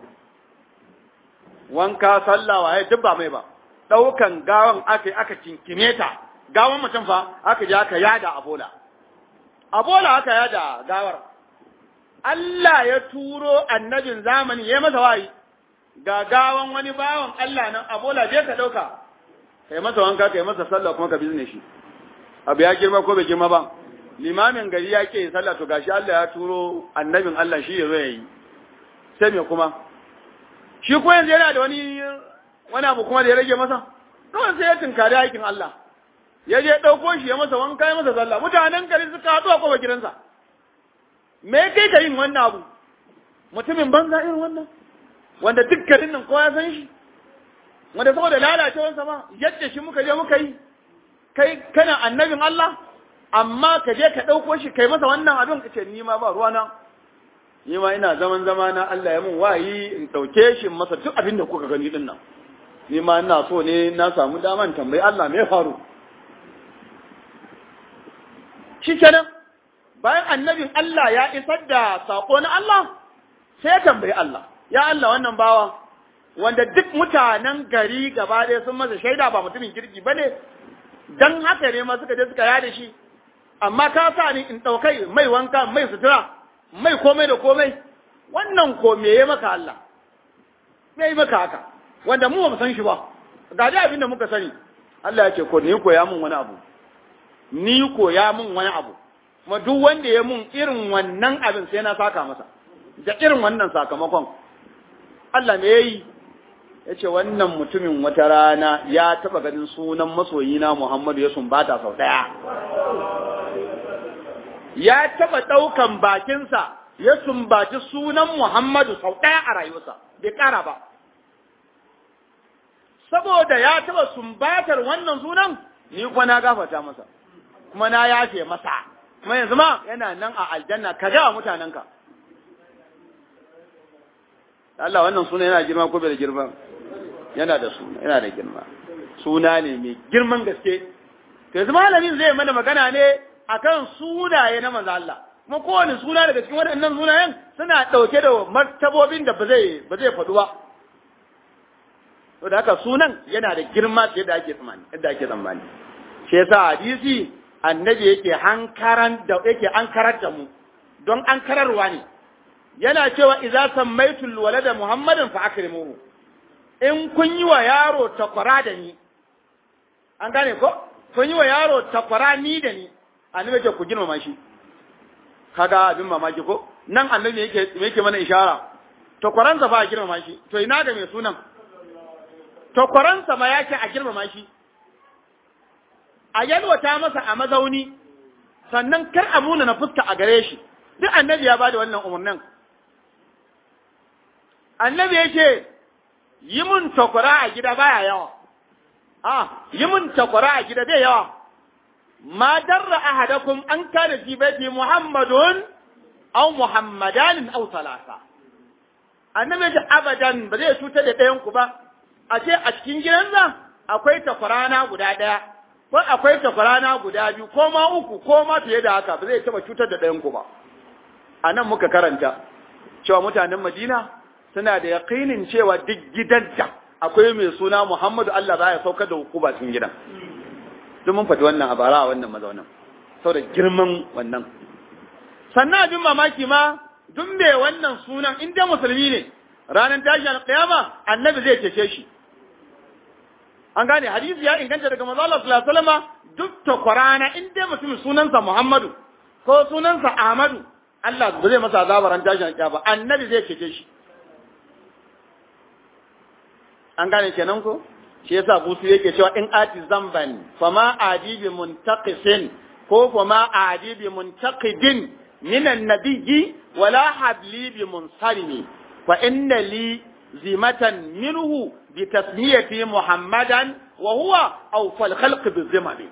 wanka sallah waye duk ba mai ba ɗaukan gawan aka aka kinkime ta gawan mutum fa aka je aka yada a bola a bola aka yada gawar Allah ya turo annabin zamani ya masa wayi ga gawan wani bawan Allah nan a bola je ka ɗauka kai masa wanka kai masa sallah kuma ka bizne shi abu ya girma ko bai girma ba limamin gari ya ke sallah to gashi Allah ya turo annabin Allah shi ya zo ya yi sai me kuma shi ko yanzu yana da wani wani abu kuma da ya rage masa kawai sai ya tunkari aikin Allah ya je ɗauko shi ya masa wanka ya masa sallah mutanen gari suka haɗu a kowa gidansa me kai ka yin wannan abu mutumin banza irin wannan wanda dukkanin nan kowa ya san shi wanda saboda lalacewarsa ma yadda shi muka je muka yi kai kana annabin Allah amma ka je ka ɗauko shi kai masa wannan abin ka ce ni ma ba ruwana ni ma ina zaman zama na Allah ya mun wayi in ɗauke shi masa duk abin da kuka gani din nan ni ma ina so ne na samu daman tambayi Allah me faru shi kenan bayan annabin Allah ya isar da sako na Allah sai ya tambayi Allah ya Allah wannan bawa wanda duk mutanen gari gaba ɗaya sun masa shaida ba mutumin kirki ba ne don haka ne ma suka je suka yada shi amma ka sa ni in ɗaukai mai wanka mai sutura mai komai da komai wannan ko me ya maka Allah me ya maka haka wanda mu ba mu san shi ba ga dai abin da muka sani Allah ya ce ko ni koya mun wani abu ni koya mun wani abu kuma duk wanda ya mun irin wannan abin sai na saka masa da irin wannan sakamakon Allah me yayi ya ce wannan mutumin wata rana ya taba ganin sunan masoyina Muhammadu ya sumbata sau ɗaya. Ya taba ɗaukan bakinsa ya sumbaci sunan Muhammadu sau ɗaya a rayuwarsa, bai ƙara ba. Saboda ya taba sumbatar wannan sunan, ni kuma na gafata masa, kuma na yafe masa, kuma yanzu ma yana nan a aljanna, ka gawa mutanenka. Allah wannan suna yana girma ko bai da girma? yana da suna yana da girma suna ne mai girman gaske to yanzu malamin zai mana magana ne akan sunaye na manzo Allah kuma kowane suna daga cikin waɗannan sunayen suna ɗauke da martabobin da ba zai ba zai faɗu ba to da haka sunan yana da girma fiye da ake tsammani yadda ake tsammani shi yasa hadisi annabi yake hankaran da yake ankarar da mu don ankararwa ne yana cewa idza sammaitul walada muhammadin fa akrimuhu in kun yi wa yaro takwara da ni, an gane ko? Kun yi wa yaro takwara ni da ni, annabi ce ku girmama shi. Kaga abin mamaki ko? Nan annabi yake yake mana ishara. Takwaransa ba a girmama shi, to ina ga mai sunan? Takwaransa ma yake a girmama shi. A yalwata masa a mazauni, sannan kar a muna na fuska a gare shi. Duk annabi ya bada wannan umarnin. Annabi yake yi mun takwara a gida baya yawa, a yi mun takwara a gida bai yawa, ma darra ahadakum an kana fi baiti Muhammadun aw Muhammadanin aw salasa. Annabi ji abadan ba zai cutar da ɗayan ku ba, a ce a cikin gidansa akwai takwarana guda ɗaya, ko akwai takwarana guda biyu, ko ma uku, ko ma fiye da haka ba zai taɓa cutar da ɗayan ku ba. A nan muka karanta cewa mutanen Madina suna da yaƙinin cewa duk gidan da akwai mai suna Muhammadu Allah za ya saukar da hukuma cikin gidan. Duk mun faɗi wannan a bara a wannan mazaunin, saboda girman wannan. Sannan abin mamaki ma duk mai wannan sunan in dai musulmi ne ranar tashin alƙiyama annabi zai cece shi. An gane hadisi ya inganta daga manzo Allah sallallahu alaihi wasallam duk takwarana in dai mutumin sunansa Muhammadu ko sunansa Ahmadu Allah ba zai masa azaba ran tashin alƙiyama annabi zai cece shi. an gane kenan ko shi yasa busu yake cewa in ati zamban fama adibi muntaqisin ko fama adibi muntaqidin minan nabiyyi wala habli bi munsarimi fa inna li zimatan minhu bi tasmiyati muhammadan wa huwa awfal khalq bi zimami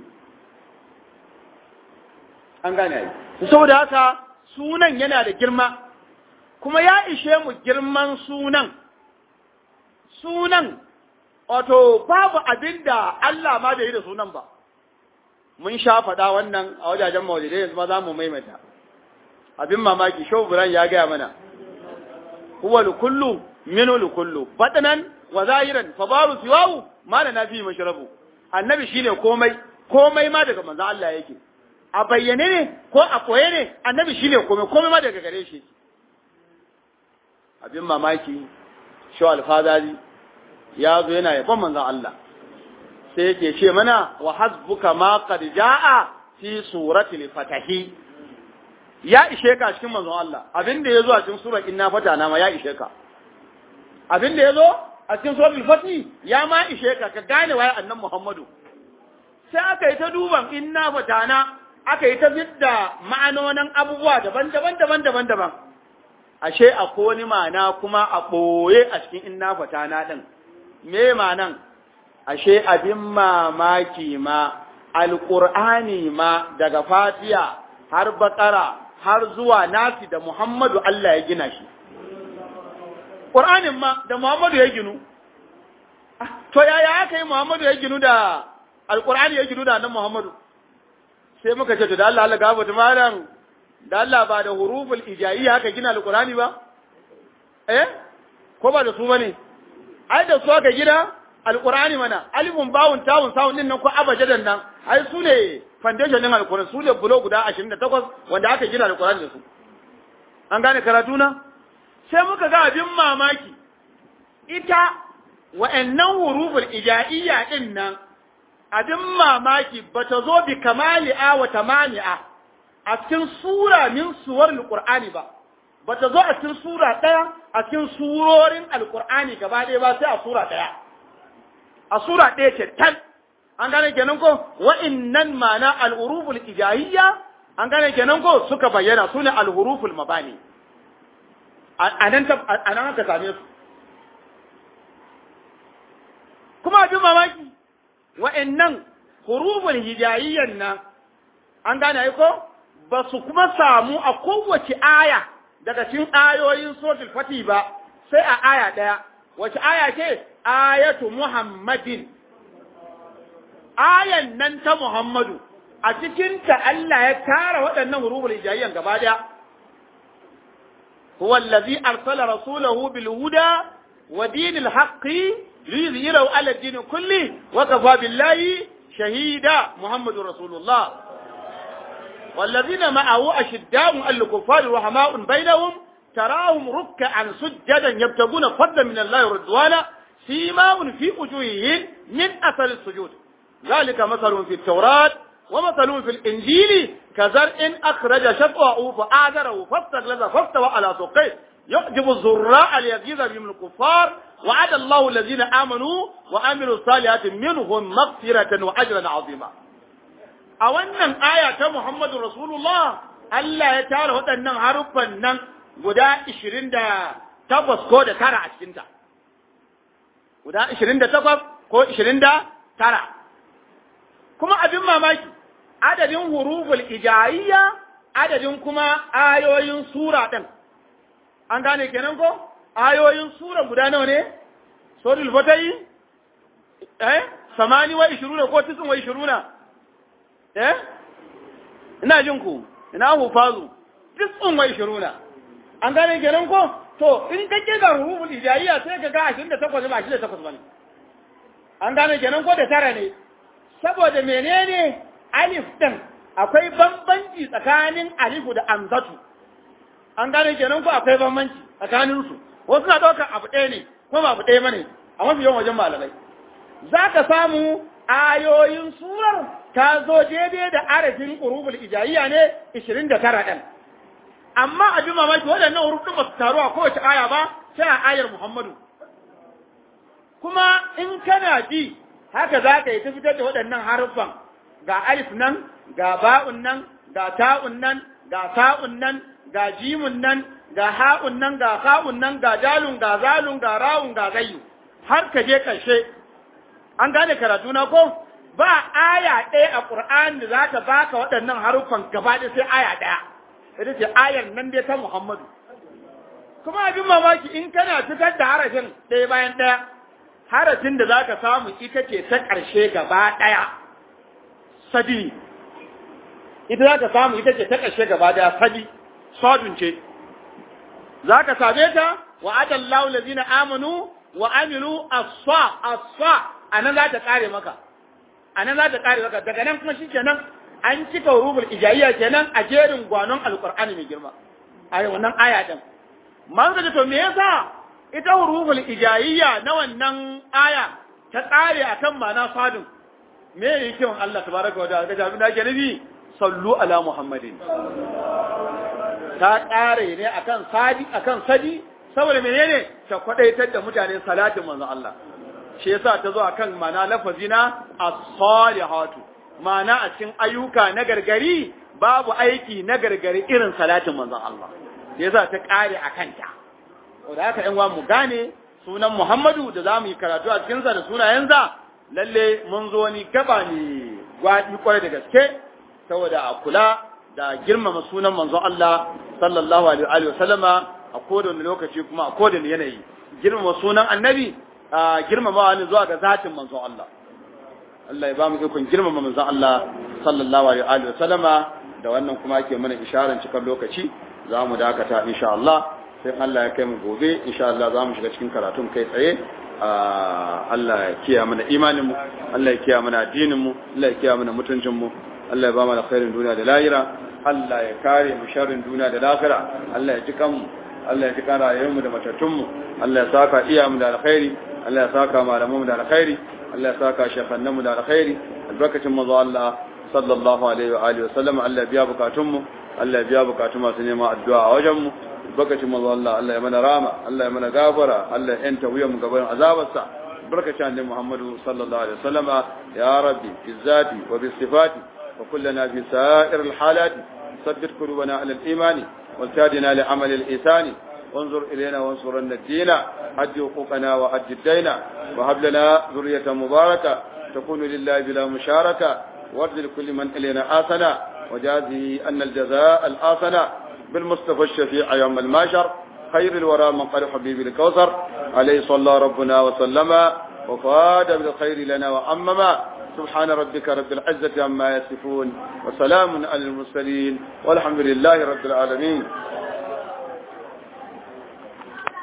an gane ai saboda haka sunan yana da girma kuma ya ishe mu girman sunan sunan wato babu abinda Allah ma bai yi da sunan ba mun sha faɗa wannan a wajajen maulidai yanzu ma za mu maimaita abin mamaki shau buran ya gaya mana huwa lukullu minu lukullu batanan wa zahiran fa baru siwahu ma da nafi mashrabu annabi shine komai komai ma daga manzo Allah yake a bayyane ne ko a koye ne annabi shine komai komai ma daga gare shi abin mamaki shau alfazari ya zo yana yabon manzon Allah sai yake ce mana wa hasbuka ma qad jaa fi suratil fatahi ya ishe ka cikin manzon Allah abin da yazo a cikin surar inna fatana ma ya ishe ka abin da yazo a cikin suratul fatih ya ma ishe ka ka gane waye annan Muhammadu sai aka yi ta duban inna fatana aka yi ta zidda ma'anonin abubuwa daban-daban daban-daban daban ashe akwai wani ma'ana kuma a ɓoye a cikin inna fatana din me ma'anan ashe abin mamaki ma alƙur'ani ma daga fatiya har baƙara har zuwa nasi da muhammadu Allah ya gina shi ƙur'anin ma da muhammadu ya ginu to yaya aka yi muhammadu ya ginu da alƙur'ani ya ginu da nan muhammadu sai muka ce to da Allah Allah gabata malam da Allah ba da huruful ijaiya haka gina alƙur'ani ba eh ko ba da su bane ai da su aka gina alqur'ani mana alifun bawun tawun sawun din nan ko abajadan nan ai su ne foundation din alqur'ani su ne bulo guda 28 wanda aka gina alqur'ani da su an gane karatu na sai muka ga abin mamaki ita wa'annan huruful ijaiyya din nan abin mamaki bata zo bi kamali'a wa tamani'a a cikin sura min suwar alqur'ani ba bata zo a cikin sura ɗaya a cikin surorin alkur'ani gaba ɗaya ba sai a sura ɗaya a sura ɗaya ce tan an gane kenan ko wa'innan ma'ana al'uruful ijahiyya an gane kenan ko suka bayyana su ne al'uruful mabani a nan aka same su kuma abin mamaki wa'innan huruful hijayiyyan nan an gane ko ba su kuma samu a kowace aya daga cikin ayoyin suratul fati ba sai a aya ɗaya wace aya ce ayatu muhammadin ayan nan ta muhammadu a cikinta Allah ya tara waɗannan huruful hijayyan gaba ɗaya huwa allazi arsala rasulahu bil huda wa dinil haqqi liyuzhirahu ala din kulli wa kafa billahi shahida muhammadur rasulullah والذين معه أشداء على الكفار رحماء بينهم تراهم ركعا سجدا يبتغون فضلا من الله ورضوانا سيماء في وجوههم من أثر السجود ذلك مثل في التوراة ومثل في الإنجيل كزرع أخرج شطأه فآذره فاستغلظ فاستوى على سوقيه يعجب الزراء ليغيظ بهم الكفار وعد الله الذين آمنوا وعملوا الصالحات منهم مغفرة وأجرا عظيما a wannan aya ta Muhammadu Rasulullah Allah ya tara waɗannan haruffan nan guda ishirin da takwas ko da tara a cikinta. Guda ishirin da takwas ko ishirin da tara. Kuma abin mamaki, adadin huruful ijayiyya adadin kuma ayoyin sura ɗin. An gane kenan ko? Ayoyin sura guda nawa ne? Suratul Fatahi? Eh? Samani wa ishiruna ko tisin wa ishiruna? eh ina jin ku ina hufazu tis'un wa ishiruna an gane kenan ko to in ka kirga rubul ijaiya sai ka ga 28 ba 28 bane an gane kenan ko da tara ne saboda menene alif din akwai bambanci tsakanin alifu da amzatu an gane kenan ko akwai bambanci tsakanin su wasu na daukar abu ɗaya ne ko ba abu ɗaya bane a mafi yawan wajen malamai za ka samu ayoyin surar ta zo daidai da arafin urubul ijayya ne 29 ɗin. Amma a ji mamaki waɗannan urubun ba su taru a kowace aya ba sai a ayar Muhammadu. Kuma in kana ji haka za ka yi ta fitar da waɗannan haruffan ga alif nan, ga ba'un nan, ga ta'un nan, ga sa'un nan ga jimun nan ga ha'un nan ga ha'un nan ga dalun ga zalun ga rawun ga gayyu har ka je ƙarshe an gane karatu na ko ba aya ɗaya a ƙur'ani da za ta baka waɗannan haruffan gaba ɗaya sai aya ɗaya ita ce ayar nan dai ta Muhammadu kuma abin mamaki in kana fitar da harafin ɗaya bayan ɗaya harafin da za ka samu ita ce ta ƙarshe gaba ɗaya sadi ita za ka samu ita ce ta ƙarshe gaba ɗaya sadi sadun ce za ka same ta wa adallahu lazina amanu wa amilu asfa asfa anan za ta kare maka anan za ta kare maka daga nan kuma shikenan an cika rubul ijayya kenan a jerin gwanon alqur'ani mai girma a wannan aya din man ga to me yasa ita rubul ijayya na wannan aya ta tsare akan mana sadin me yake wa Allah tabaraka wa ta'ala ga jami'in da ke nabi sallu ala muhammadin ta ƙare ne akan sadi akan sadi saboda menene ta kwadaitar da mutane salatin manzon Allah shi yasa ta zo akan mana lafazi na as-salihatu mana a cikin ayyuka na gargari babu aiki na gargari irin salatin manzon Allah yasa ta ƙare akan ta wanda haka ɗan mu gane sunan Muhammadu da zamu yi karatu a cikin sa da sunayensa lalle mun zo ni gaba ne gwadi kwarai da gaske saboda a kula da girmama sunan manzon Allah sallallahu alaihi wa sallama a kowane lokaci kuma a kowane yanayi girmama sunan annabi a girmama ne zuwa ga zatin manzon Allah Allah ya ba mu ikon girmama manzon Allah sallallahu alaihi wa sallama da wannan kuma ake mana isharar cikar lokaci za mu dakata insha Allah sai Allah ya kai mu gobe insha Allah za mu shiga cikin karatun kai tsaye Allah ya kiya mana imanin mu Allah ya kiya mana addinin mu Allah ya kiya mana mutuncin mu Allah ya ba mu alkhairin duniya da lahira Allah ya kare mu sharrin duniya da lahira Allah ya ji kanmu Allah ya ji kan rayuwarmu da matattunmu Allah ya saka iyamu da alkhairi Allah ya saka malamanmu da alkhairi Allah ya saka shekannanmu da alkhairi albarkacin manzo Allah sallallahu alaihi wa alihi wa sallam Allah ya biya bukatunmu Allah ya biya bukatun masu neman addu'a a wajenmu albarkacin manzo Allah Allah ya mana rama Allah ya mana gafara Allah ya yanta wuyanmu gaban azabarsa albarkacin annabi Muhammadu sallallahu alaihi wa sallama ya rabbi fi zati wa bi sifati wa kullana fi sa'ir al-halat ثبت قلوبنا على الإيمان والتادنا لعمل الإيثان وانظر إلينا وانصرنا الدين أد حقوقنا وأد الدين وهب لنا ذرية مباركة تكون لله بلا مشاركة وارض لكل من إلينا آثنا وجازه أن الجزاء الآثنا بالمصطفى الشفيع يوم الماشر خير الورى من قال حبيبي الكوثر عليه صلى ربنا وسلم وفاد بالخير لنا وأمما سبحان ربك رب العزة عما يصفون وسلام على المرسلين والحمد لله رب العالمين